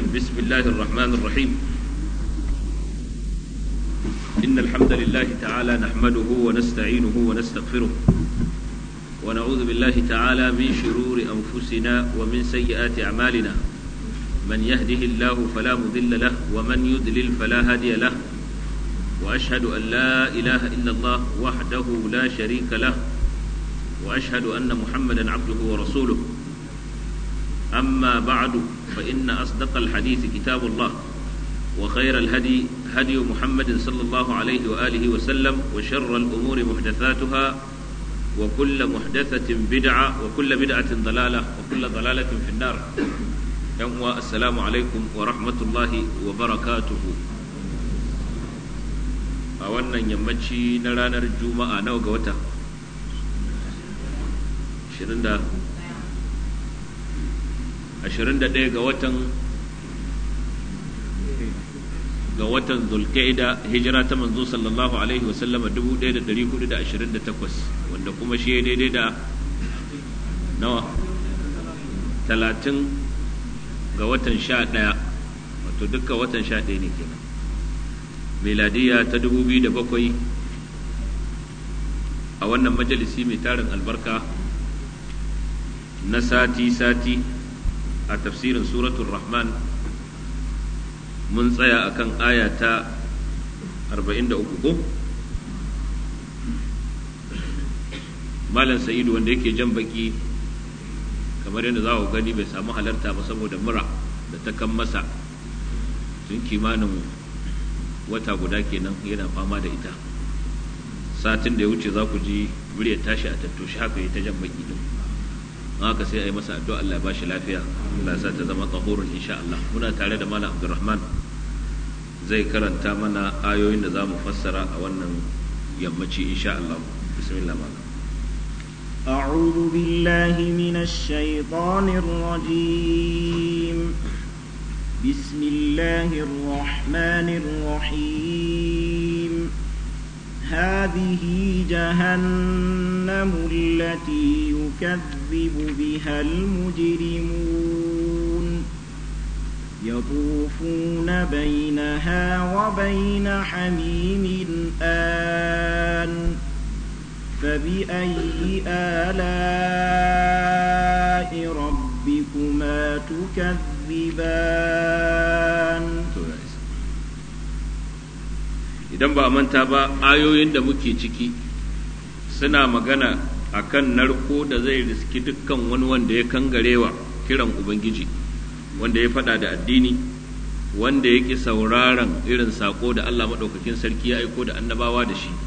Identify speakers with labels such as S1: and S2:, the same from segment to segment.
S1: بسم الله الرحمن الرحيم إن الحمد لله تعالى نحمده ونستعينه ونستغفره ونعوذ بالله تعالى من شرور أنفسنا ومن سيئات أعمالنا من يهده الله فلا مضل له ومن يضلل فلا هادي له وأشهد أن لا إله إلا الله وحده لا شريك له وأشهد أن محمدا عبده ورسوله أما بعد فإن أصدق الحديث كتاب الله وخير الهدي هدي محمد صلى الله عليه وآله وسلم وشر الأمور محدثاتها وكل محدثة بدعة وكل بدعة ضلالة وكل ضلالة في النار يوم السلام عليكم ورحمة الله وبركاته a wannan yammaci na ranar juma'a nawa ga wata 21 ga watan ga watan zulkaida hijira ta manzo sallallahu alaihi wasallama 1428 wanda kuma shi ya daidai da nawa 30 ga watan 11 wato dukkan watan 11 ne kenan miladiya ta 2007 a wannan majalisi mai tarin albarka na sati-sati a tafsirin suratul rahman mun tsaya akan aya ta 43 ko malam sa'idu wanda yake jan baki kamar yadda za ku gani bai samu halarta ba saboda mura da ta kan masa tun kimanin wata guda kenan yana fama da ita satin da ya wuce za ku ji muryar tashi a tattoshi haka ya ta jan baki din haka sai a yi masa addu'a Allah ya bashi lafiya Allah ya sa ta zama tsahurun insha Allah muna tare da malam Abdulrahman zai karanta mana ayoyin da za mu fassara a wannan yammaci insha Allah bismillah malam
S2: أعوذ بالله من الشيطان الرجيم بسم الله الرحمن الرحيم هذه جهنم التي يكذب بها المجرمون يطوفون بينها وبين حميم آن فبأي آلاء ربكما تكذبان
S1: idan ba a manta ba ayoyin da muke ciki suna magana a kan narko da zai riski dukkan wani wanda ya kangarewa kiran ubangiji wanda ya faɗa da addini wanda ya ƙi sauraron irin saƙo da allah maɗaukakin sarki ya aiko da annabawa da shi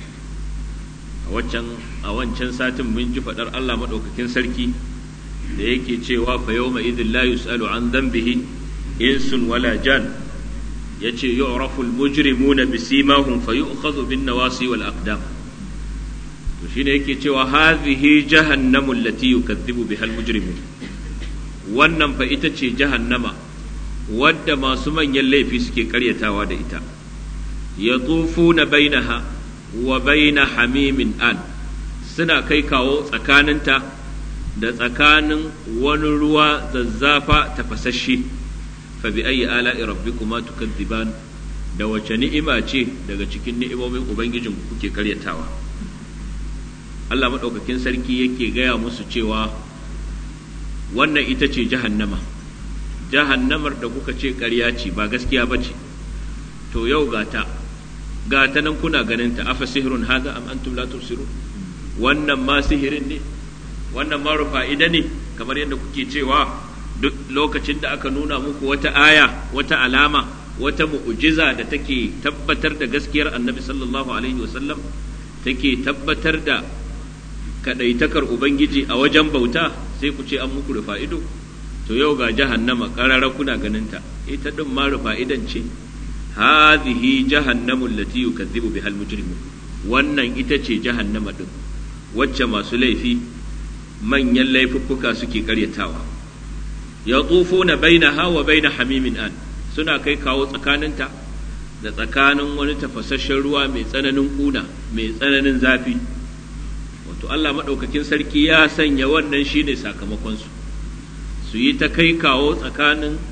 S1: a wancan satin mun ji faɗar allah maɗaukakin sarki da yake cewa fa yau ma idin la yus'alu an dhanbihi insun wala jan yace yu'rafu al-mujrimuna bisimahum fayu'khadhu bin nawasi wal aqdam to shine yake cewa hadhihi jahannamu allati yukaththibu biha al-mujrimun wannan fa ita ce jahannama wadda masu manyan laifi suke karyatawa da ita yatufuna bainaha wa baina hamimin an suna kai kawo tsakaninta da tsakanin wani ruwa zazzafa tafasasshe fa bi ayi ala'i rabbikuma tukadziban da wace ni'ima ce daga cikin ni'imomin ubangijin kuke karyatawa Allah madaukakin sarki yake gaya musu cewa wannan ita ce jahannama jahannamar da kuka ce ƙarya ce ba gaskiya ba ce to yau gata gata nan kuna ganin ta afa sihrun haza am antum la tubsirun wannan ma sihirin ne wannan ma rufa'ida ne kamar yadda kuke cewa duk lokacin da aka nuna muku wata aya wata alama wata mu'ujiza da take tabbatar da gaskiyar annabi sallallahu alaihi wasallam take tabbatar da kadaitakar ubangiji a wajen bauta sai ku ce an muku rufa ido to yau ga jahannama karara kuna ganinta ita din ma rufa idan ce hadhihi jahannamu allati yukazzibu bihal mujrimun wannan ita ce jahannama din wacce masu laifi manyan laifuffuka suke karyatawa ya na bainaha wa baina hamimin an suna kai kawo tsakaninta da tsakanin wani tafasasshen ruwa mai tsananin kuna mai tsananin zafi wato Allah maɗaukakin sarki ya sanya wannan shine sakamakonsu su yi ta kai kawo tsakanin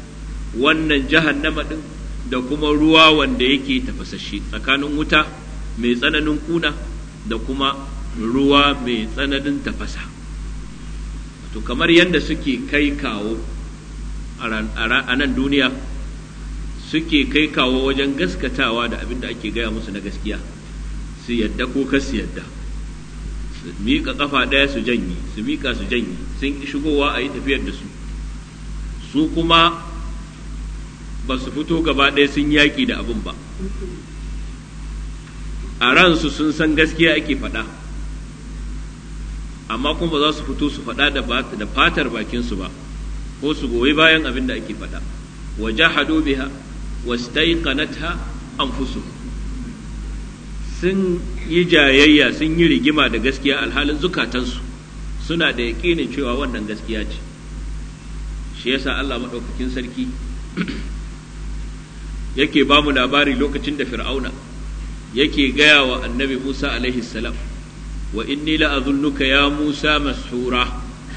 S1: wannan jahannama din da kuma ruwa wanda yake tafasashe tsakanin wuta mai tsananin kuna da kuma ruwa mai tsananin tafasa to kamar yadda suke kai kawo a nan duniya suke kai kawo wajen gaskatawa da abin da ake gaya musu na gaskiya su yadda ko kas su yadda su miƙa ƙafa ɗaya su janye su miƙa su janye sun ƙi shigowa a yi tafiyar da su su kuma ba su fito gaba ɗaya sun yaƙi da abin ba a ransu sun san gaskiya ake faɗa amma kuma ba za su fito su faɗa da fatar bakinsu ba ko su goyi bayan abin da ake faɗa wa jahadu biha wastaiqanatha anfusuhum sun yi jayayya sun yi rigima da gaskiya alhalin zukatansu suna da yaƙinin cewa wannan gaskiya ce shi yasa Allah maɗaukakin sarki yake ba mu labari lokacin da fir'auna yake gaya wa annabi Musa alaihi salam wa inni la'azunnuka ya Musa mashura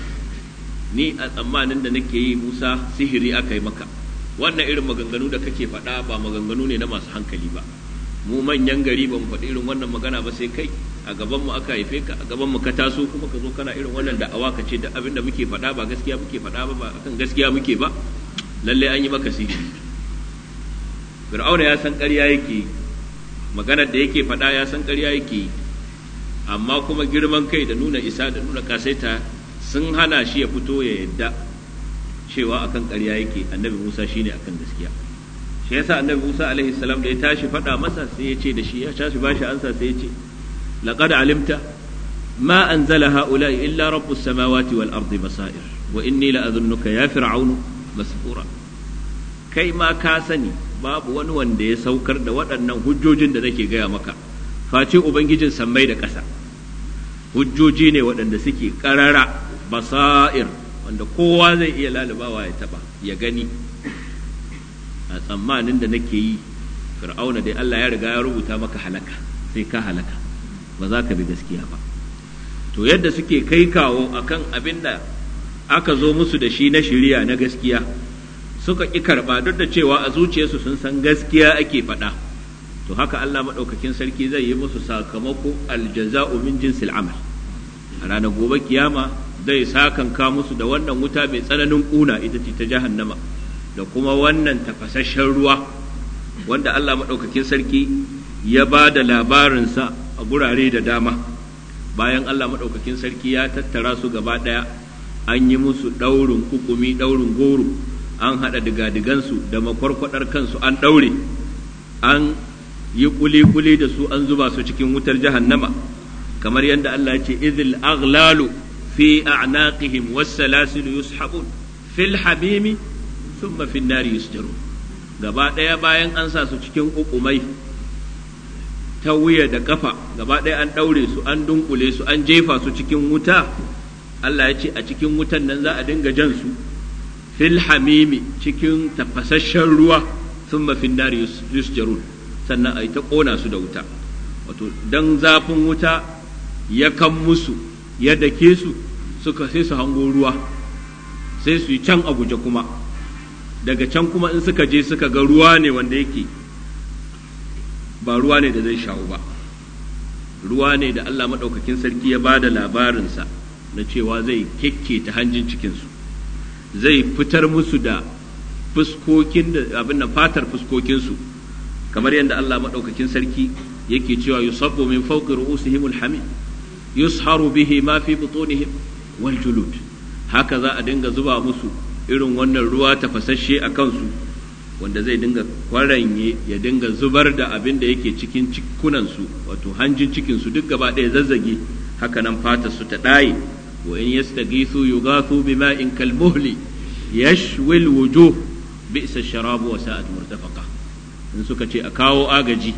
S1: ni a tsammanin da nake yi Musa sihiri aka yi maka wannan irin maganganu da kake faɗa ba maganganu ne na masu hankali ba mu manyan gari ba mu faɗi irin wannan magana ba sai kai a gaban mu aka haife ka a gaban mu ka taso kuma ka zo kana irin wannan da'awa ka ce da abin da muke faɗa ba gaskiya muke faɗa ba ba akan gaskiya muke ba lalle an yi maka sihiri fir'auna ya san ƙarya yake maganar da yake faɗa ya san ƙarya yake amma kuma girman kai da nuna isa da nuna kasaita sun hana shi ya fito ya yadda cewa akan ƙarya yake annabi Musa shine akan gaskiya shi yasa annabi Musa alaihi salam da ya tashi faɗa masa sai ya ce da shi ya tashi bashi ansa sai ya ce laqad alimta ma anzala haula'i illa rabbus samawati wal ardi basair wa inni la adhunnuka ya fir'aunu masfura kai ma ka sani babu wani wanda ya saukar da waɗannan hujjojin da nake gaya maka face ubangijin sammai da ƙasa hujjoji ne waɗanda suke ƙarara basair wanda kowa zai iya lalubawa ya taba ya gani a tsammanin da nake yi fir'auna dai Allah ya riga ya rubuta maka halaka sai ka halaka ba za ka bi gaskiya ba to yadda suke kai kawo akan abin da aka zo musu da shi na shiriya na gaskiya suka ƙi karɓa duk da cewa a zuciyarsu sun san gaskiya ake faɗa to haka Allah maɗaukakin sarki zai yi musu sakamako aljaza'u min jinsil amal a ranar gobe kiyama zai sakanka musu da wannan wuta mai tsananin ƙuna ita ce ta jahannama da kuma wannan tafasasshen ruwa wanda Allah maɗaukakin sarki ya ba da labarinsa a gurare da dama bayan Allah maɗaukakin sarki ya tattara su gaba ɗaya an yi musu ɗaurin kukumi ɗaurin goro an haɗa digadigansu da makwarkwadar kansu an ɗaure an yi kuli-kuli da su an zuba su cikin wutar jahannama kamar yadda Allah ya ce izil aghlalu في أعناقهم والسلاسل يسحبون في الحميم ثم في النار يسجرون gaba ɗaya bayan an sa su cikin ukumai ta wuya da kafa gaba ɗaya an ɗaure su an dunkule su an jefa su cikin wuta Allah ya ce a cikin wutan nan za a dinga jan su fil hamimi cikin tafasasshen ruwa sun mafin nari yusjarun sannan a yi ta ƙona su da wuta wato dan zafin wuta ya kan musu ya dake su suka sai su hango ruwa sai su yi can a guje kuma daga can kuma in suka je suka ga ruwa ne wanda yake ba ruwa ne da zai shawo ba ruwa ne da Allah maɗaukakin sarki ya ba da labarinsa na cewa zai kekke ta hanjin cikinsu zai fitar musu da fuskokin da abin nan fatar fuskokinsu kamar yadda Allah maɗaukakin sarki yake cewa yusabbu min fawqi ru'usihimul hamid yusharu bihi ma fi butunihim wal julud haka za a dinga zuba musu irin wannan ruwa tafasasshe a kansu wanda zai dinga kwaranye ya dinga zubar da abin da yake cikin cikunansu wato hanjin cikinsu duk gaba ɗaya zazzage haka nan fatar su ta ɗaye wa in yastaghithu yughathu bima'in kalmuhli yashwi alwujuh bi'sa sharabu wa sa'at murtafaqa in suka ce a kawo agaji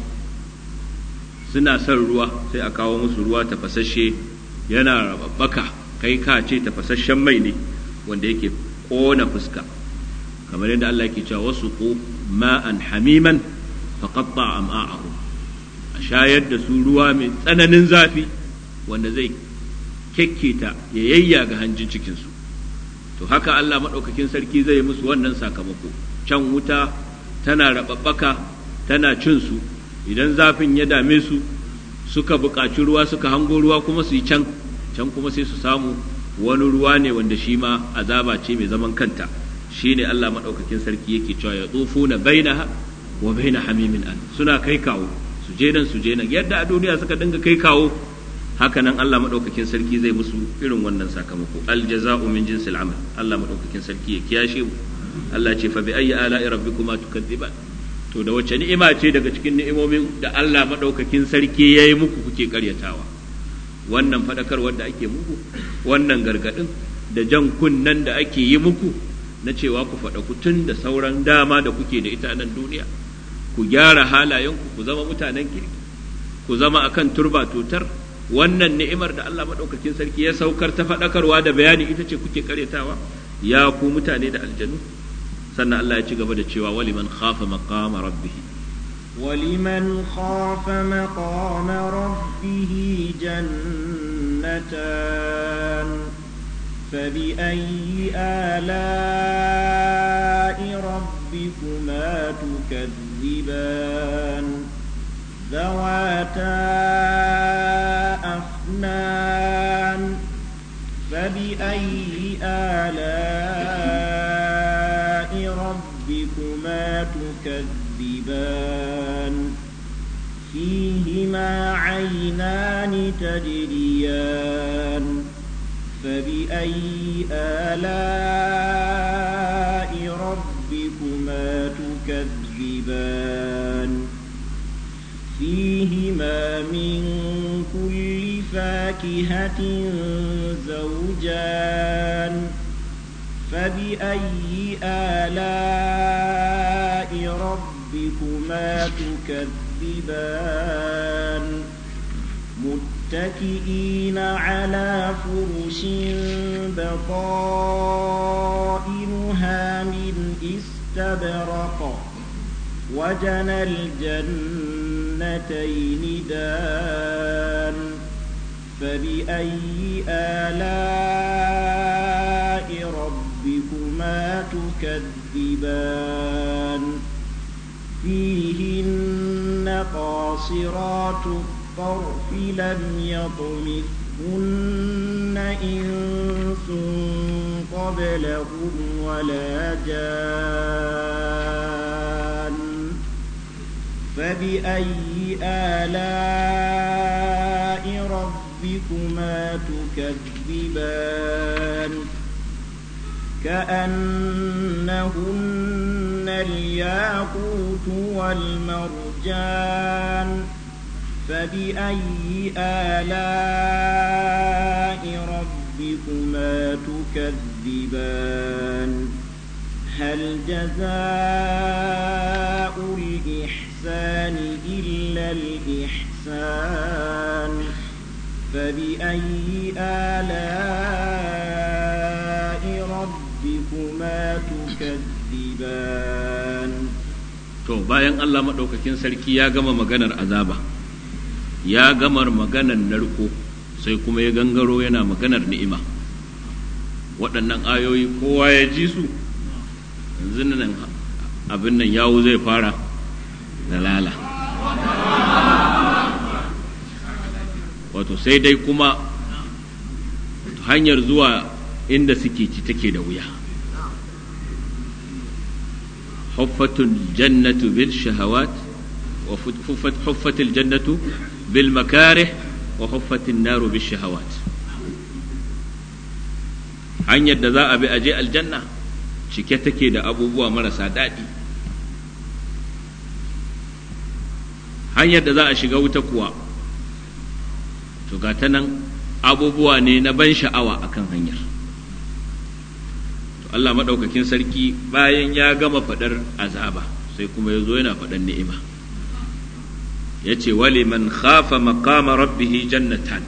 S1: suna son ruwa sai a kawo musu ruwa tafasasshe yana rababbaka kai ka ce tafasasshen mai ne wanda yake kona fuska kamar yadda Allah yake cewa wasu ko ma'an hamiman faqatta am'a'ahum a shayar da su ruwa mai tsananin zafi wanda zai kekketa ya yayya ga hanjin cikinsu to haka Allah maɗaukakin sarki zai yi musu wannan sakamako can wuta tana raɓaɓɓaka tana cin su idan zafin ya dame su suka buƙaci ruwa suka hango ruwa kuma su yi can can kuma sai su samu wani ruwa ne wanda shi ma azaba ce mai zaman kanta shi ne Allah maɗaukakin sarki yake cewa ya tsofu na bainaha wa baina hamimin an suna kai kawo su je nan su je nan yadda a duniya suka dinga kai kawo haka nan Allah maɗaukakin sarki zai musu irin wannan sakamako aljaza'u min jinsil amal Allah maɗaukakin sarki ya kiyashe mu Allah ce fa bi ayyi ala'i rabbikuma tukadziban to da wacce ni'ima ce daga cikin ni'imomin da Allah maɗaukakin sarki ya yi muku kuke karyatawa wannan faɗakarwar da ake muku wannan gargaɗin da jan kunnen da ake yi muku na cewa ku faɗa tun da sauran dama da kuke da ita nan duniya ku gyara halayenku ku zama mutanen kirki ku zama akan turba tutar wannan ni'imar da Allah maɗaukakin sarki ya saukar ta faɗakarwa da bayani ita ce kuke karyatawa ya ku mutane da aljanu sannan Allah ya ci gaba da cewa waliman khafa maqama rabbih
S2: ولمن خاف مقام ربه جنتان فبأي آلاء ربكما تكذبان ذواتا أفنان فبأي آلاء ربكما تكذبان فيهما عينان تجريان فبأي آلاء ربكما تكذبان فيهما من كل فاكهة زوجان فبأي آلاء ربكما تكذبان متكئين على فرش بطائنها من استبرق وجنى الجنتين دان فبأي آلاء ربكما تكذبان فيهن قاصرات الطرف لم يطمثهن إنس قبلهم ولا جان فبأي آلاء ربكما تكذبان كأنهن الياقوت والمرجان فبأي آلاء ربكما تكذبان هل جزاء الإحسان إلا الإحسان فبأي آلاء ربكما تكذبان
S1: to bayan Allah maɗaukakin sarki ya gama maganar azaba ya gamar maganar narko sai kuma ya gangaro yana maganar ni'ima waɗannan ayoyi kowa ya ji su yanzu nan abin nan yawo zai fara da lala wato sai dai kuma hanyar zuwa inda suke ci take da wuya huffatul jannatu bil shahawat wa huffatul jannatu bil makarih wa huffatul naru bil shahawat hanyar da za a bi aje aljanna cike take da abubuwa marasa daɗi hanyar da za a shiga wuta kuwa to ga ta nan abubuwa ne na ban sha'awa akan hanyar to Allah maɗaukakin sarki bayan ya gama faɗar azaba sai kuma ya zo yana faɗar ni'ima ya ce wali man khafa maqama rabbihi jannatan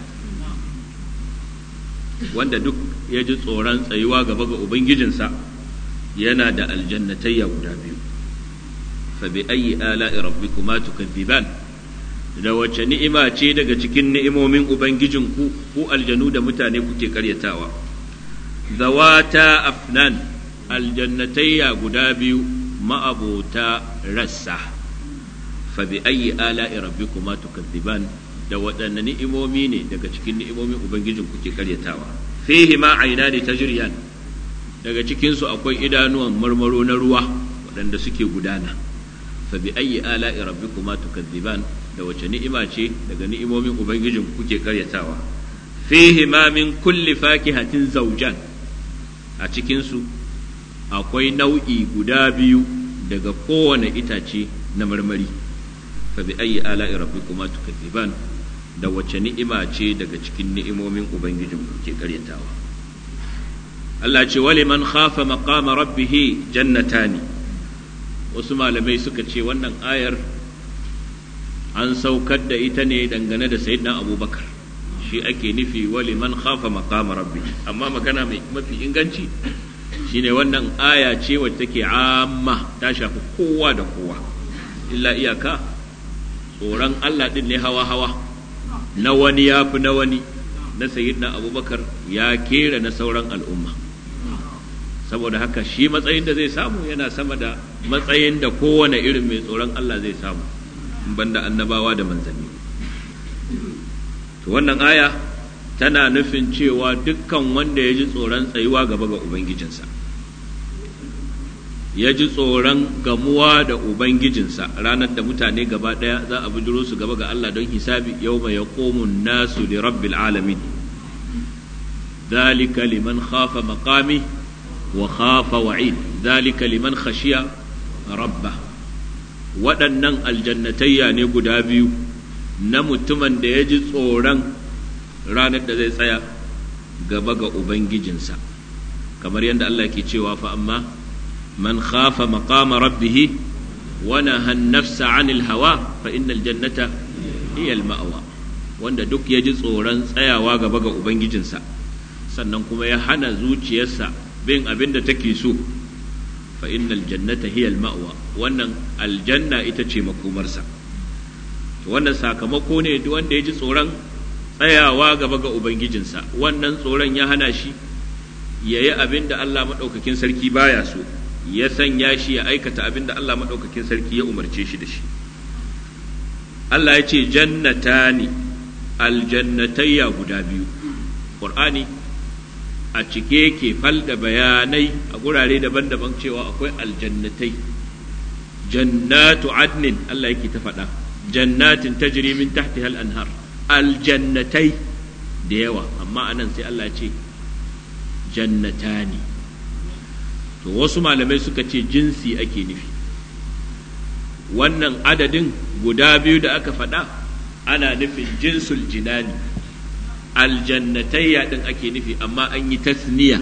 S1: wanda duk ya ji tsoron tsayuwa gaba ga ubangijinsa yana da aljannatayya guda biyu fa bi ayyi ala'i rabbikuma tukadziban da wace ni'ima ce daga cikin ni'imomin ubangijinku ku aljanu da mutane kuke karyatawa zawata afnan aljannatayya guda biyu ma'abota rassa fa bi ayyi ala'i rabbikuma tukadziban da waɗanne ni'imomi ne daga cikin ni'imomin ubangijin kuke karyatawa fihi ma ainani tajriyan daga cikin su akwai idanuwan marmaro na ruwa waɗanda suke gudana fa bi ayyi ala'i rabbikuma tukadziban da wace ni'ima ce daga ni'imomin ubangijin kuke karyatawa fihi ma min kulli fakihatin zawjan a cikin su akwai nau'i guda biyu daga kowane itace na marmari fa bi ayyi ala'i rabbikuma tukadziban da wace ni'ima ce daga cikin ni'imomin ubangijin ke karyatawa Allah ce wali man khafa maqama rabbih jannatani wasu malamai suka ce wannan ayar an saukar da ita ne dangane da sayyidina abubakar shi ake nufi wali man khafa maqama rabbih amma magana mai mafi inganci shine wannan aya ce wacce take amma ta shafi kowa da kowa illa iyaka tsoron Allah din ne hawa-hawa na wani ya fi na wani na sayyidina abubakar ya kera na sauran al'umma saboda haka shi matsayin da zai samu yana sama da matsayin da kowane irin mai tsoron Allah zai samu banda annabawa da manzanni to wannan aya tana nufin cewa dukkan wanda ya ji tsoron tsayuwa gaba ga ubangijinsa ya ji tsoron gamuwa da Ubangijinsa ranar da mutane gaba ɗaya za a bujiro su gaba ga Allah don hisabi yau mai yaƙomun nasu li rabbil alamin ذلك liman khafa maqami wa khafa wa'id ذلك liman khashiya rabba waɗannan aljannatayya ne guda biyu na mutumin da ya ji tsoron ranar da zai tsaya gaba ga Ubangijinsa kamar yadda Allah ke cewa fa amma من خاف مقام ربه ونهى النفس عن الهوى فإن الجنة هي المأوى wanda duk ya ji tsoron tsayawa gaba ga Ubangijinsa sannan kuma ya hana zuciyarsa bin abin da take so fa innal jannata hiya ma'wa wannan aljanna ita ce makomarsa wannan sakamako ne duk wanda ya ji tsoron tsayawa gaba ga Ubangijinsa wannan tsoron ya hana shi ya yi abin da Allah maɗaukakin sarki baya so ya sanya shi ya aikata abin da Allah maɗaukakin sarki ya umarce shi da shi. Allah ya ce jannatani aljannatayya guda biyu, ƙur'ani a cike yake fal da bayanai a gurare daban-daban cewa akwai aljannatai, jannatu adnin Allah yake ta faɗa, jannatin tajri min tahtiha al-anhar aljannatai da yawa, amma anan sai Allah ce jannatani. to wasu malamai suka ce jinsi ake nufi wannan adadin guda biyu da aka faɗa ana nufin jinsul jinani aljannatayya ɗin ake nufi amma an yi tasniya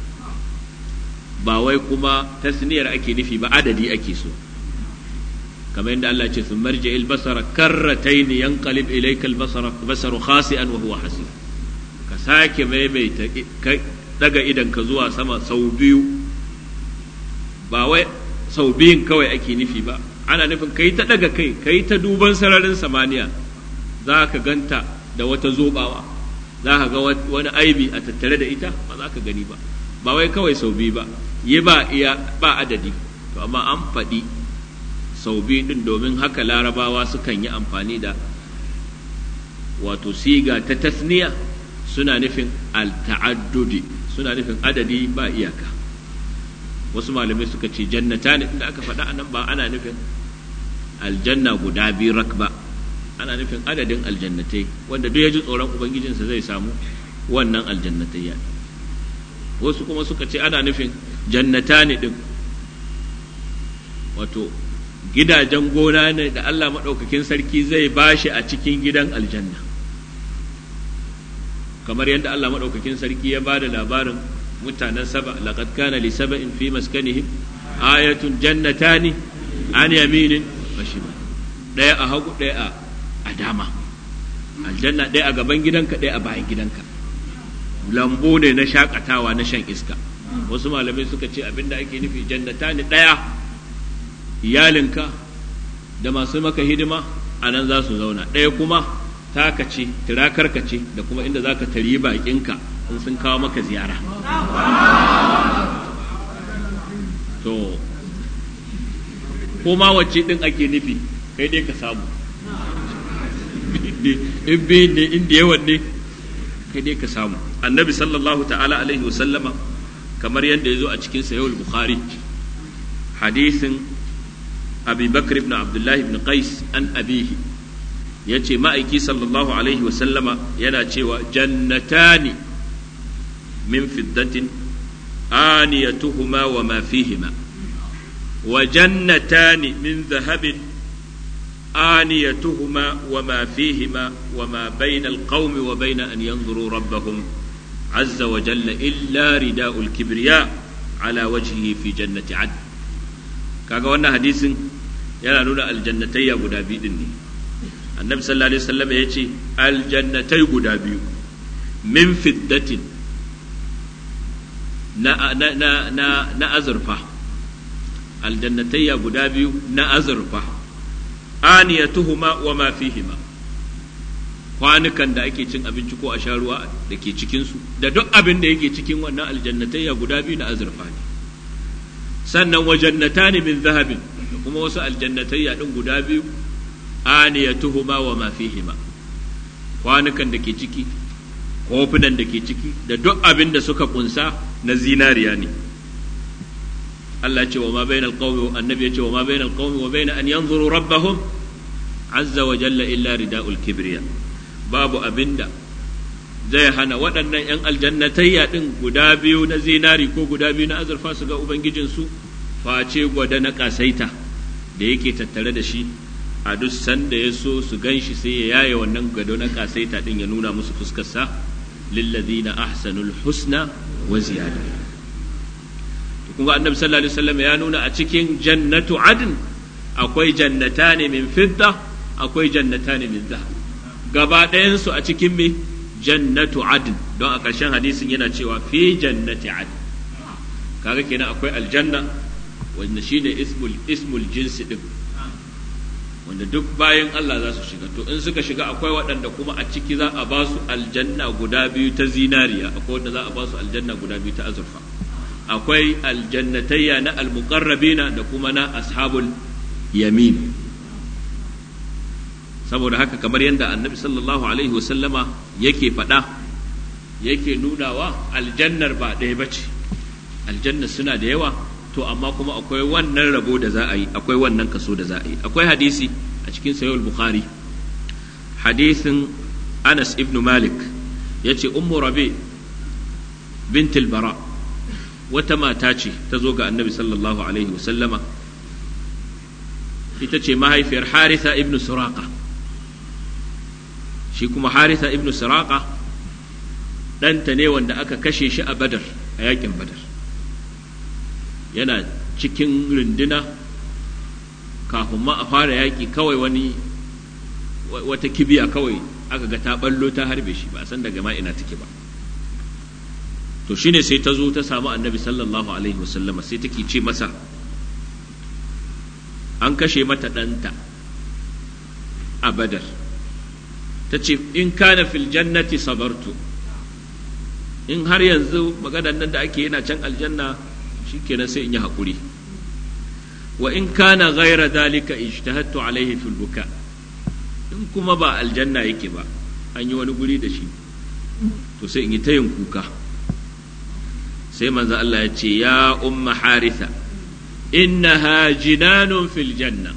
S1: ba wai kuma tasniyar ake nufi ba adadi ake so kamar yadda Allah ce sun marje albasara karratain yanqalib ilayka albasara basaru khasi'an wa huwa hasib ka sake maimaita daga idan ka zuwa sama sau biyu ba wai sau biyun kawai ake nufi ba ana nufin kai ta daga kai kai ta duban sararin samaniya za ka ganta da wata zobawa za ka ga wani aibi a tattare da ita ba za ka gani ba ba wai kawai sau biyu ba yi ba iya ba adadi to amma an faɗi sau biyu ɗin domin haka larabawa sukan yi amfani da wato siga ta tasniya suna nufin al-ta'addudi suna nufin adadi ba iyaka wasu malamai suka ce jannata ne inda aka faɗa anan ba ana nufin aljanna guda biyu rak ba ana nufin adadin aljannatai wanda duk ya ji tsoron ubangijinsa zai samu wannan aljannatai ya wasu kuma suka ce ana nufin jannata ne ɗin wato gidajen gona ne da Allah maɗaukakin sarki zai bashi a cikin gidan aljanna kamar yadda Allah maɗaukakin sarki ya ba da labarin mutanen saba laqad kana li saba'in fi maskanihim ayatun jannatani an yaminin wa shimal daya a hagu daya a dama aljanna daya a gaban gidanka daya a bayan gidanka lambu ne na shakatawa na shan iska wasu malamai suka ce abinda ake nufi jannatani daya iyalinka da masu maka hidima a nan za su zauna ɗaya kuma taka ce tirakarka ce da kuma inda za ka tari baƙinka in sun kawo maka ziyara to ko ma wacce din ake nufi kai dai ka samu in biyun ne inda yawan ne kai dai ka samu annabi sallallahu ta'ala alaihi wasallama kamar yadda ya zo a cikin sayawul bukhari hadisin abi bakr ibn abdullahi ibn qais an abihi ya ce ma'aiki sallallahu alaihi wasallama yana cewa jannatani min fiddatin aniyatuhuma wa ma fihima wa jannatani min zahabin آنيتهما وما فيهما وما بين القوم وبين أن ينظروا ربهم عز وجل إلا رداء الكبرياء على وجهه في جنة عدن kaga wannan hadisin yana nuna aljannatai ya guda biyu din ne annabi sallallahu alaihi wasallam ya ce aljannatai guda biyu min fiddatin na na na na, na azurfa aljannatai ya guda biyu na azurfa aniyatuhuma wa ma fihima kwanukan da ake cin abinci ko a sha ruwa da ke cikinsu da duk abin da yake cikin wannan aljannatayya guda biyu na azurfa ne sannan wa jannatani min zahabin da kuma wasu aljannatayya din guda biyu aniyatuhuma wa ma fihima kwanukan da ke ciki kofunan da ke ciki da duk abin da suka kunsa na zinariya ne Allah ce wa ma bainal qaumi annabi ya ce wa ma bainal qaumi wa bain an yanzuru rabbahum azza wa jalla illa rida'ul kibriya babu abinda zai hana waɗannan ‘yan aljannatayya ɗin guda biyu na zinari ko guda biyu na azurfa su ga Ubangijinsu face gwada na ƙasaita da yake tattare da shi a duk sanda ya so su gan shi sai ya yaye wannan gado na ƙasaita ɗin ya nuna musu fuskarsa lillazina ahsanul husna wa ziyada kun ga annabi sallallahu alaihi wasallam ya nuna a cikin jannatu adn akwai jannatani min fidda akwai jannatani min zahab gaba ɗayansu a cikin me jannatu adn don a ƙarshen hadisin yana cewa fi jannati adn kaga kenan akwai aljanna wanda shine ismul ismul jinsi din wanda duk bayan Allah za su shiga to in suka shiga akwai waɗanda kuma a ciki za a ba su aljanna guda biyu ta zinariya akwai wanda za a ba su aljanna guda biyu ta azurfa akwai aljannatayya na almuqarrabina da kuma na ashabul yamin saboda haka kamar yadda annabi sallallahu alaihi wasallama yake faɗa yake nunawa aljannar ba ɗaya ba ce aljanna suna da yawa to amma kuma akwai wannan rabo da za a yi akwai wannan kaso da za a yi akwai hadisi a cikin sayul bukhari hadisin anas ibn malik ya ce ummu rabi bintul bara wata mata ce ta zo ga annabi sallallahu alaihi wasallama ita ce mahaifiyar haritha ibn suraka shi kuma haritha ibn suraka ɗanta ne wanda aka kashe shi a badar a yakin badar yana cikin runduna kafin ma a fara yaƙi kawai wani wata kibiya kawai aka ga ta ballo ta harbe shi ba a san daga ma ina take ba to shine sai ta zo ta samu annabi sallallahu alaihi wasallama sai take ce masa an kashe mata ɗanta a badar ta ce in kana fil jannati sabartu in har yanzu maganar nan da ake yana can aljanna shikenan sai in yi haƙuri wa in kana ghaira dalika ijtahattu alaihi fil buka in kuma ba aljanna yake ba an yi wani guri da shi to sai in yi ta yin kuka sai manzo Allah ya ce ya umma haritha innaha jinanun fil janna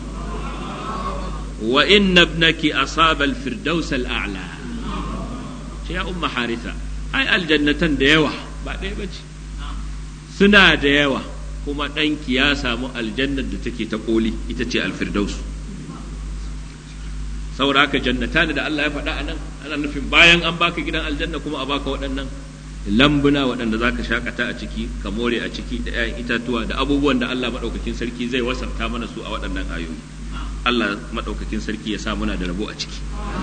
S1: wa inna ibnaki asaba al firdaus al a'la ce ya umma haritha ai aljannatan da yawa ba ɗaya bace suna da yawa kuma ɗanki ya samu aljannar da take ta ƙoli ita ce alfirdaus saboda haka jannata da Allah ya faɗa a nan ana nufin bayan an baka gidan aljanna kuma a baka waɗannan lambuna waɗanda za ka shakata a ciki ka more a ciki da 'ya'yan itatuwa da abubuwan da Allah maɗaukakin sarki zai wasanta mana su a waɗannan ayoyi Allah maɗaukakin sarki ya sa muna da rabo a ciki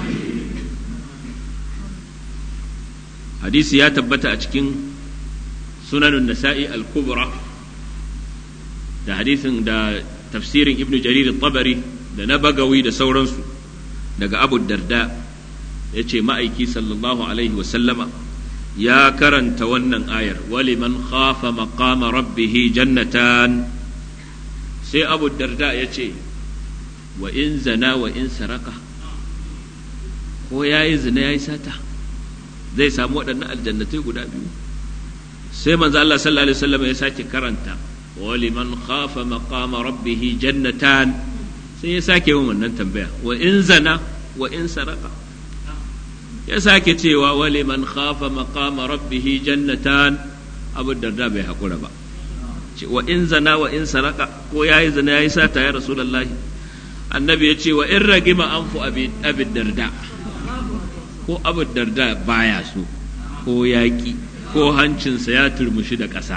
S1: hadisi ya tabbata a cikin sunanun nasa'i al-kubra da hadisin da tafsirin ibnu jarir tabari da na bagawi da sauransu daga abu darda ya ce ma'aiki sallallahu alaihi wasallama ya karanta wannan ayar waliman khafa maqama rabbihi jannatan sai abu darda ya ce wa in zana wa in saraka ko ya yi zina ya yi sata zai samu waɗannan aljannatai guda biyu sai manzo Allah sallallahu alaihi wasallam ya sake karanta wa liman khafa maqama rabbih jannatan sai ya sake yin wannan tambaya wa in zana wa in saraka ya sake cewa wa liman khafa maqama rabbih jannatan abu darda bai hakura ba wa in zana wa in saraka ko yayi zina yayi sata ya rasulullahi annabi ya ce wa in ragima anfu abi darda ko abu darda baya so ko yaƙi ko hancinsa ya turmushi da ƙasa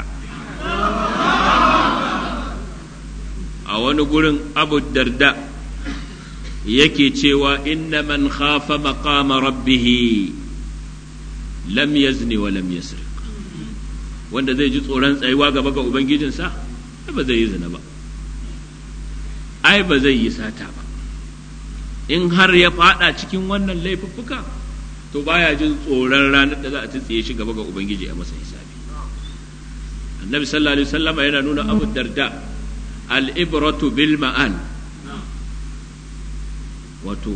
S1: a wani gurin abu darda yake cewa inna man khafa maqama rabbihi lam yazni wa lam yasriq wanda zai ji tsoron tsayuwa gaba ga ubangijinsa ba zai yi zina ba ai ba zai yi sata ba in har ya fada cikin wannan laifuffuka to baya jin tsoron ranar da za a tsitsiye shi gaba ga ubangiji a masa hisabi annabi sallallahu alaihi wasallama yana nuna abu darda al-ibratu bil ma'al wato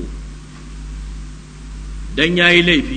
S1: dan yayi laifi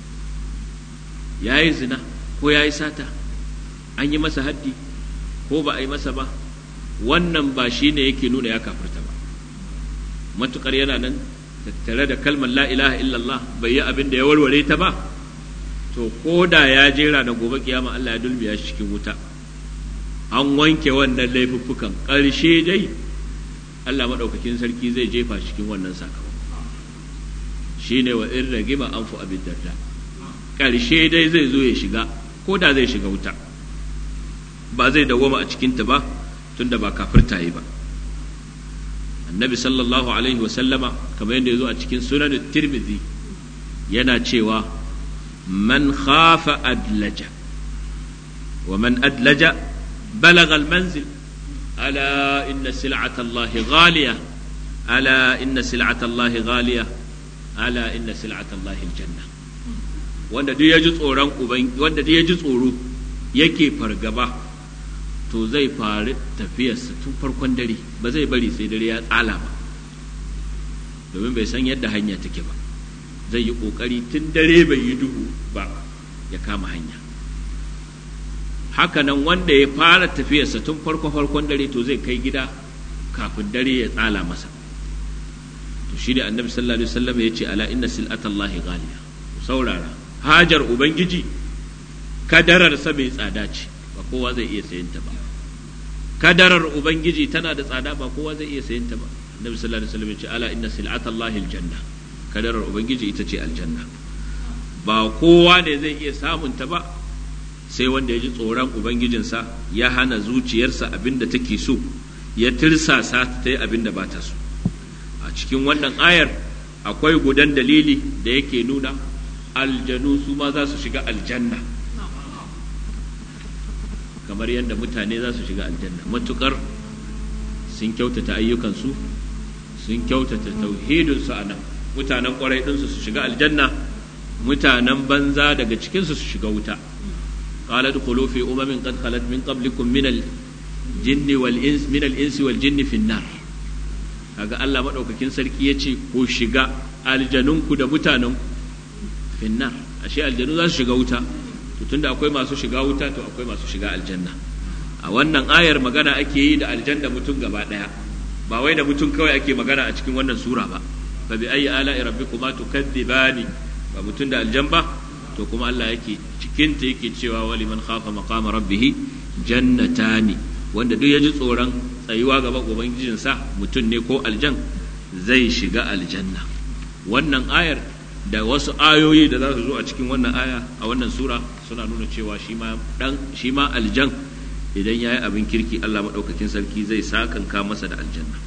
S1: yayi zina ko yayi sata an yi masa haddi ko ba a yi masa ba wannan ba shine yake nuna ya kafirta ba matukar yana nan tattare da kalmar la ilaha illallah bai yi abin da ya warware ta ba to ko da ya jera na gobe kiyama Allah ya dulmiya shi cikin wuta an wanke wannan laifuffukan ƙarshe dai Allah maɗaukakin sarki zai jefa cikin wannan sakamako shine wa in ragima an fu abin darda ƙarshe dai zai zo ya shiga ko da zai shiga wuta ba zai dawwama a cikinta ba tunda ba kafirta yi ba annabi sallallahu alaihi wasallama kamar yadda ya zo a cikin sunan tirmidhi yana cewa man khafa adlaja wa man adlaja balagha almanzil ala inna sil'ata Allah ghaliya ala inna sil'ata Allah ghaliya ala inna sil'ata Allah aljanna wanda duk ya ji tsoron uban wanda duk ya ji tsoro yake fargaba to zai faru tafiyarsa tun farkon dare ba zai bari sai dare ya tsala ba domin bai san yadda hanya take ba zai yi ƙoƙari tun dare bai yi duhu ba ya kama hanya hakanan wanda ya fara tafiyarsa tun farko farkon dare to zai kai gida kafin dare ya tsala masa to shi da annabi sallallahu alaihi wasallam ya ce ala inna sil'atallahi ghaliya saurara hajar ubangiji kadararsa mai tsada ce ba kowa zai iya sayanta ba kadarar ubangiji tana da tsada ba kowa zai iya sayanta ba annabi sallallahu alaihi wasallam ya ce ala inna sil'atallahi aljanna kadarar ubangiji ita ce aljanna ba kowa ne zai iya samun ta ba sai wanda ya ji tsoron ubangijinsa ya hana zuciyarsa abin da take so ya tirsasa ta yi abin da ba ta so a cikin wannan ayar akwai gudan dalili da yake nuna aljanu su ma za su shiga aljanna kamar yadda mutane za su shiga aljanna matukar sun kyautata ayyukansu sun kyautata tauhidinsu a nan mutanen kwarai ɗinsu su shiga aljanna mutanen banza daga cikinsu su shiga wuta قال ادخلوا في أمم قد خلت من قبلكم من الجن والإنس من الإنس والجن في النار kaga Allah maɗaukakin sarki ya ce ko shiga aljanunku da mutanenku finnar ashe aljanu za su shiga wuta to tunda akwai masu shiga wuta to akwai masu shiga aljanna a wannan ayar magana ake yi da aljanna mutum gaba ɗaya ba wai da mutum kawai ake magana a cikin wannan sura ba fa bi ayi ala'i rabbikuma tukadzibani ba mutum da aljan ba to kuma Allah yake cikinta yake cewa wali man khafa maqama rabbih jannatani wanda duk ya ji tsoron tsayuwa gaba ubangijinsa mutum ne ko aljan zai shiga aljanna wannan ayar da wasu ayoyi da za su zo a cikin wannan aya a wannan sura suna nuna cewa shi ma dan shi ma aljan idan yayi abin kirki Allah madaukakin sarki zai sakanka masa da aljanna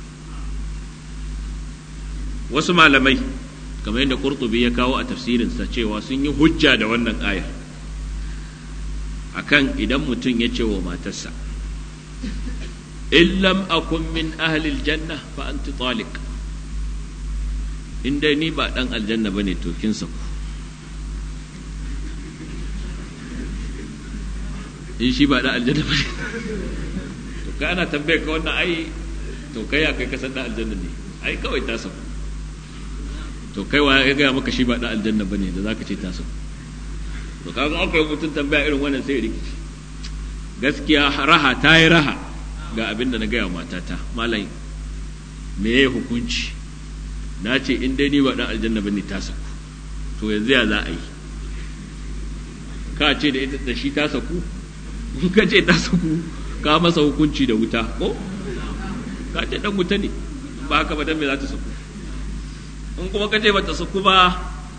S1: wasu malamai kamar yadda Qurtubi ya kawo a tafsirinsa cewa sun yi hujja da wannan ayar akan idan mutum ya ce wa matarsa in lam akun min ahlil janna fa anti taliq in dai ni ba dan aljanna bane to kin saku in shi ba dan aljanna bane to ka ana tambaye ka wannan ai to kai ya kai ka san dan aljanna ne ai kawai ta saku to kai wa ya gaya maka shi ba dan aljanna bane da zaka ce ta saku to kaga aka yi mutum tambaya irin wannan sai rikici gaskiya raha ta yi raha ga abin da na gaya wa matata malai me ya hukunci na ce in dai ni ba dan aljanna bane ta saku to yanzu ya za a yi ka ce da ita da shi ta saku in ka ce ta saku ka masa hukunci da wuta ko ka ce dan wuta ne ba haka ba dan me za ta saku in kuma ka ce ba ta saku ba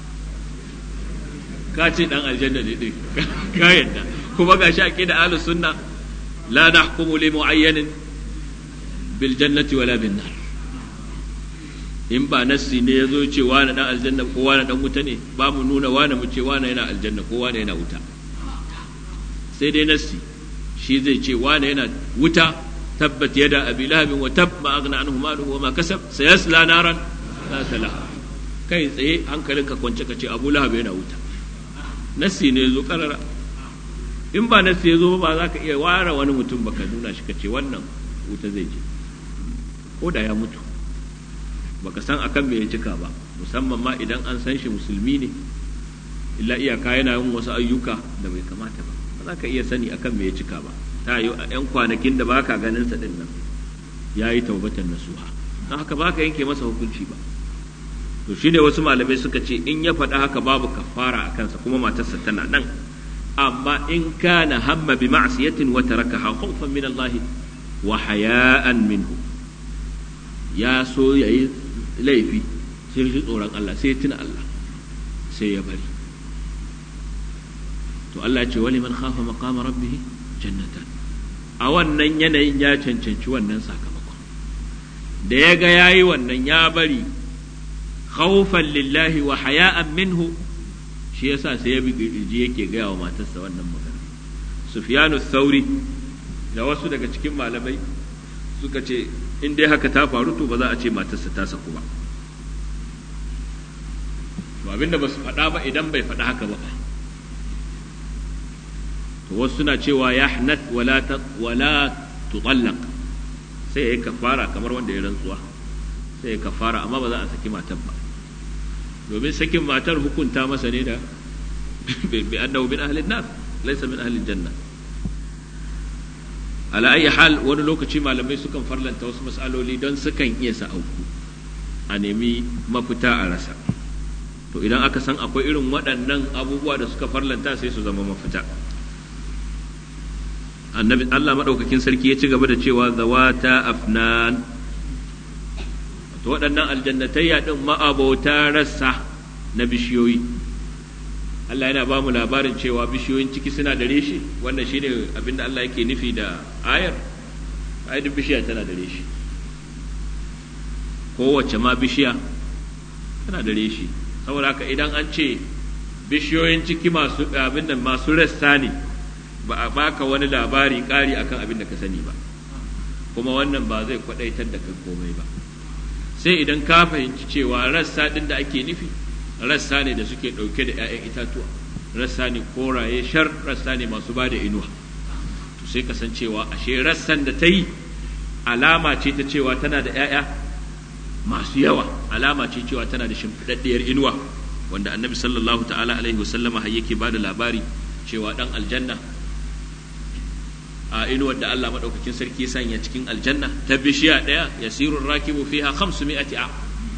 S1: ka ce dan aljanna ne din ka yadda kuma ga shi aqida ahlus sunna la nahkumu li mu'ayyanin bil jannati wala bin nar in ba nassi ne yazo ce wani dan aljanna ko wani dan wuta ne ba mu nuna wani mu ce wani yana aljanna ko wani yana wuta sai dai nassi shi zai ce wani yana wuta tabbat yada abi lahabin wa tab ma aghna anhu maluhu wa ma kasab sayasla naran la talaha kai tsaye hankalinka kwance ka ce abu lahab yana wuta nassi ne zo karara in ba nassi ya zo ba za ka iya ware wani mutum baka nuna shi ka ce wannan wuta zai je ko da ya mutu baka san akan me ya cika ba musamman ma idan an san shi musulmi ne illa iyaka yana yin wasu ayyuka da bai kamata ba ba za ka iya sani akan me ya cika ba ta yi a yan kwanakin da baka ganin sa din nan ya yi taubatan nasuha don haka baka yanke masa hukunci ba to shine wasu malamai suka ce in ya faɗa haka babu kafara a kansa kuma matarsa tana nan amma in kana hamma bi ma'siyatin wa tarakaha khawfan min Allah wa haya'an minhu ya so yayi laifi sai shi tsoron Allah sai tuna Allah sai ya bari to Allah ce wali man khafa maqama rabbih jannatan a wannan yanayin ya cancanci wannan sakamakon da ya ga yayi wannan ya bari khawfan lillahi wa haya'an minhu shi yasa sai ya bi kirji yake gaya wa matarsa wannan magana Sufyanu Thauri da wasu daga cikin malamai suka ce in dai haka ta faru to ba za a ce matarsa ta saku ba to abinda ba su faɗa ba idan bai faɗa haka ba to wasu suna cewa ya hanath wala ta wala tutallaq sai yayi kafara kamar wanda ya rantsuwa sai ya kafara amma ba za a saki matar ba domin sakin matar hukunta masa ne da bi annahu min ahli nar laysa min ahli janna ala ayi hal wani lokaci malamai sukan farlanta wasu mas'aloli don sukan iya sa auku a nemi mafita a rasa to idan aka san akwai irin waɗannan abubuwa da suka farlanta sai su zama mafita annabi Allah madaukakin sarki ya ci gaba da cewa zawata afnan to waɗannan aljannatayya din ma'abauta rassa na bishiyoyi Allah yana ba mu labarin cewa bishiyoyin ciki suna da reshe wannan shine abin da Allah yake nufi da ayar ayar bishiya tana da reshe kowace ma bishiya tana da reshe saboda haka idan an ce bishiyoyin ciki masu abin da masu rassa ne ba a baka wani labari ƙari akan abin da ka sani ba kuma wannan ba zai kwadaitar da kai komai ba sai idan ka fahimci cewa rassa din da ake nufi rassa ne da suke ɗauke da 'ya'yan itatuwa rassa ne koraye shar rassa ne masu ba da inuwa to sai kasancewa ashe rassan da ta yi alama ce ta cewa tana da 'ya'ya masu yawa alama ce cewa tana da shimfiɗaɗɗiyar inuwa wanda annabi sallallahu ta'ala alaihi wasallama har yake ba da labari cewa ɗan aljanna a inuwar da Allah maɗaukakin sarki sanya cikin aljanna ta bishiya ɗaya yasirun rakibu fiha khamsu mi'ati a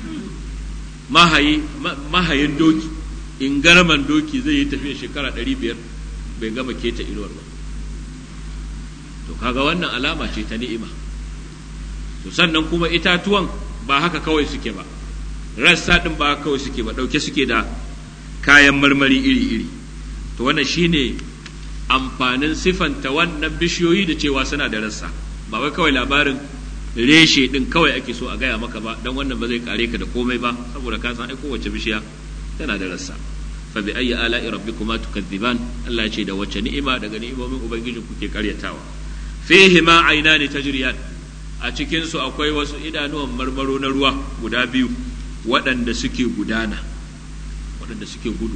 S1: mahayin doki in garaman doki zai yi tafiya shekara ɗari biyar bai gama keta inuwar ba to kaga wannan alama ce ta ni'ima to sannan kuma itatuwan ba haka kawai suke ba rassa ɗin ba haka kawai suke ba ɗauke suke da kayan marmari iri-iri to wannan shine amfanin sifanta wannan bishiyoyi da cewa suna da rassa ba wai kawai labarin reshe din kawai ake so a gaya maka ba dan wannan ba zai kare ka da komai ba saboda ka san ai kowace bishiya tana da rassa fa bi ayyi ala'i rabbikuma tukadziban Allah ya ce da wace ni'ima daga ni'imomin ubangiji kuke karyatawa fihi ma aynani tajriyan a cikin su akwai wasu idanuwan marmaro na ruwa guda biyu waɗanda suke gudana waɗanda suke gudu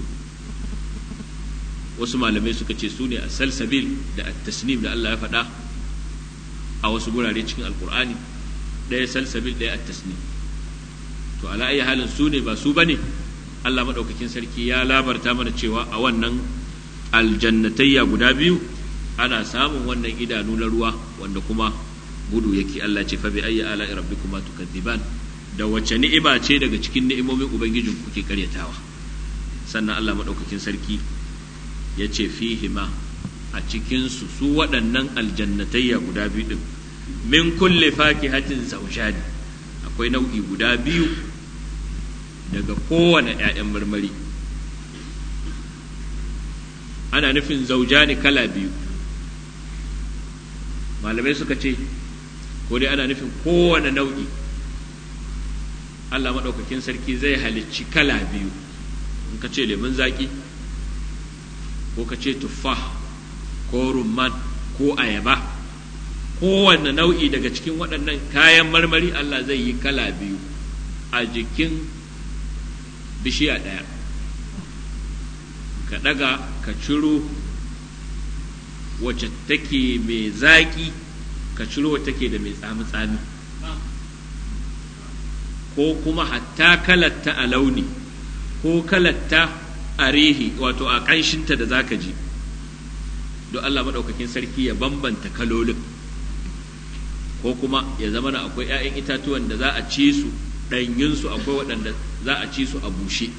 S1: wasu malamai suka ce su ne a salsabil da at-tasnim da Allah ya faɗa a wasu gurare cikin alkur'ani ɗaya salsabil ɗaya at-tasnim to ala ayi halin su ne ba su bane Allah madaukakin sarki ya labarta mana cewa a wannan aljannatayya guda biyu ana samun wannan idanu na ruwa wanda kuma gudu yake Allah ce fa bi ayyi ala rabbikuma tukadziban da wace ni'ima ce daga cikin ni'imomin ubangijin kuke karyatawa sannan Allah madaukakin sarki ya ce fihima a cikin su su waɗannan aljannatayya guda biyu din min kulli fakihatin zawjani akwai nau'i guda biyu daga kowane 'ya'yan marmari ana nufin zaujani kala biyu malamai suka ce ko dai ana nufin kowane nau'i Allah maɗaukakin sarki zai halicci kala biyu in ka ce lemun zaƙi ko ka ce tuffa ko rumman ko ayaba kowane nau'i daga cikin waɗannan kayan marmari Allah zai yi kala biyu a jikin bishiya ɗaya ka ɗaga ka ciro wacce take mai zaƙi ka ciro wacce take da mai tsami-tsami ko kuma hatta kalatta a launi ko kalatta a rihi wato a ƙanshinta da za ka ji don Allah maɗaukakin sarki ya bambanta kalolin ko kuma ya zama na akwai 'ya'yan itatuwan da za a ci su ɗanyinsu akwai waɗanda za a ci su a bushe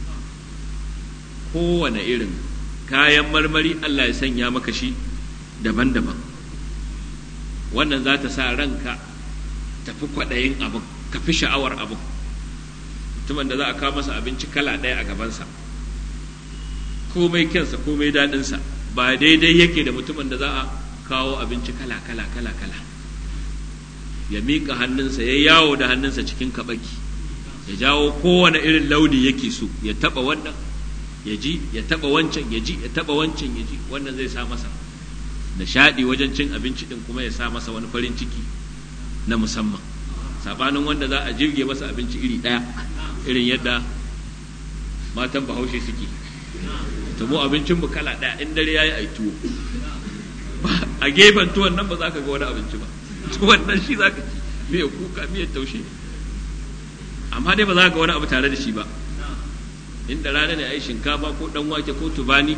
S1: kowane irin kayan marmari Allah ya sanya maka shi daban-daban wannan za ta sa ranka tafi kwaɗayin abin ka fi sha'awar abin mutumin da za a kawo masa abinci kala ɗaya a gabansa komai kyansa komai daɗinsa ba daidai yake da mutumin da za a kawo abinci kala kala kala kala ya miƙa hannunsa ya yawo da hannunsa cikin kaɓaki ya jawo kowane irin launi yake so ya taɓa wannan ya ji ya taɓa wancan ya ji ya taɓa wancan ya ji wannan zai sa masa nishaɗi wajen cin abinci ɗin kuma ya sa masa wani farin ciki na musamman saɓanin wanda za a jirge masa abinci iri ɗaya irin yadda matan bahaushe suke to mu abincin mu kala ɗaya in dare yayi ai tuwo a gefen tuwon nan ba za ka ga wani abinci ba tuwon nan shi za ka ci miyar kuka miyar taushe amma dai ba za ka ga wani abu tare da shi ba inda rana ne a yi shinkafa ko dan wake ko tubani